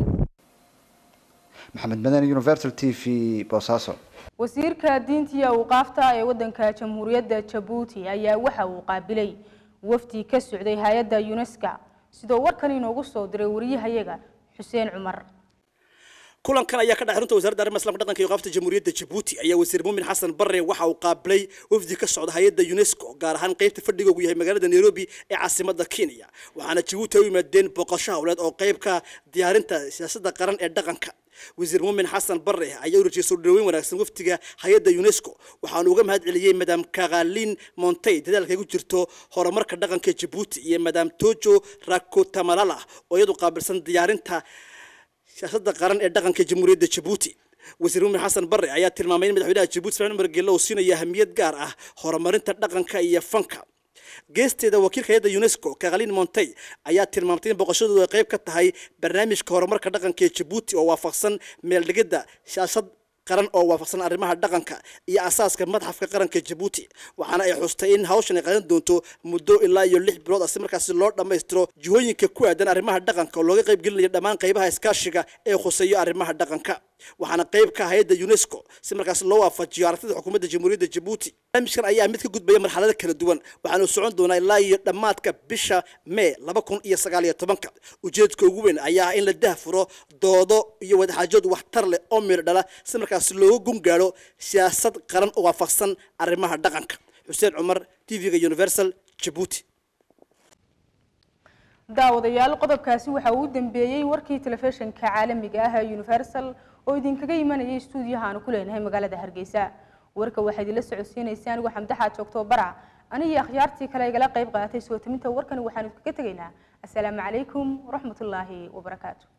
maxamed madani universal t v boosaaso wasiirka diinta iyo awqaafta ee wadanka jamhuuriyadda jabuuti ayaa waxa uu qaabilay wafdi ka socday hay-adda unesco sidoo warkan inoogu soo diray wariyahayaga xuseen cumar kulankan ayaa ka dhacay runta wasaaradda arrimaha islamka dhaqanka iyo qaabta jamhuuriyadda jabuuti ayaa wasiir muumin xasan barre waxa uu qaabilay wafdi ka socda hay-adda unesco gaar ahaan qaybta fadhigoogu yahay magaalada nairobi ee caasimadda kenya waxaana jabuuti ay u yimaadeen booqasho howleed oo qayb ka diyaarinta siyaasadda qaran ee dhaqanka wasiir muumin xasan barre ayaa u rajiyay soo dhaweyn wanaagsan wafdiga hay-adda unesco waxaanu uga mahad celiyey madam kakalin montey dadaalka ku jirto horumarka dhaqanka jabuuti iyo madam tojo rakotamalala oo iyadu qaabilsan diyaarinta siyaasadda qaran ee dhaqanka jamhuuriyadda jabuuti wasiir muumin xasan barre ayaa tilmaamay in madaxweynaha jabuuti ismaaciil umar geelle uu siinaya ahamiyad gaar ah horumarinta dhaqanka iyo fanka geesteeda wakiilka hay-adda unesco kakalin montey ayaa tilmaamtay in boqoshadoodu ay qayb ka tahay barnaamijka horumarka dhaqanka ee jabuuti oo waafaqsan meeldhigidda siyaasad qaran oo waafaqsan arrimaha dhaqanka iyo asaaska madxafka qaranka jabuuti waxaana ay xustay in hawshan ay qaadan doonto muddo ilaa iyo lix bilood ah si markaasi loo dhammaystiro jihooyinka ku aadan arrimaha dhaqanka oo looga qayb gelinayo dhammaan qaybaha iskaashiga ee khuseeyo arrimaha dhaqanka waxaana qayb ka hay-adda unesco si markaasi loo waafajiyo aragtida xukuumadda jamhuuriyadda jabuuti barnaamijkan ayaa mid ka gudbaya marxalado kala duwan waxaanu socon doonaa ilaa iyo dhammaadka bisha mee laba kun iyo sagaal iyo tobanka ujeedka ugu weyn ayaa ah in la dahfuro doodo iyo wadaxaajood waxtar leh oo meel dhala si markaasi looga gungaadho siyaasad qaran oo waafaqsan arrimaha dhaqanka xuseen cumar t v-ga universal jabuuti daawadayaal qodobkaasi waxa uu u dambeeyey warkii telefishinka caalamiga ah ee universal oo idinkaga imanayay stuudiyaha aanu ku leenahay magaalada hargeysa warka waxaa idinla socodsiinaysa anigu xamdaxaad joogto bara anigii akhyaartii kale igala qayb qaadatay soo taminta warkani waxaanu kaga tegaynaa assalaamu calaykum waraxmatullaahi wabarakaatu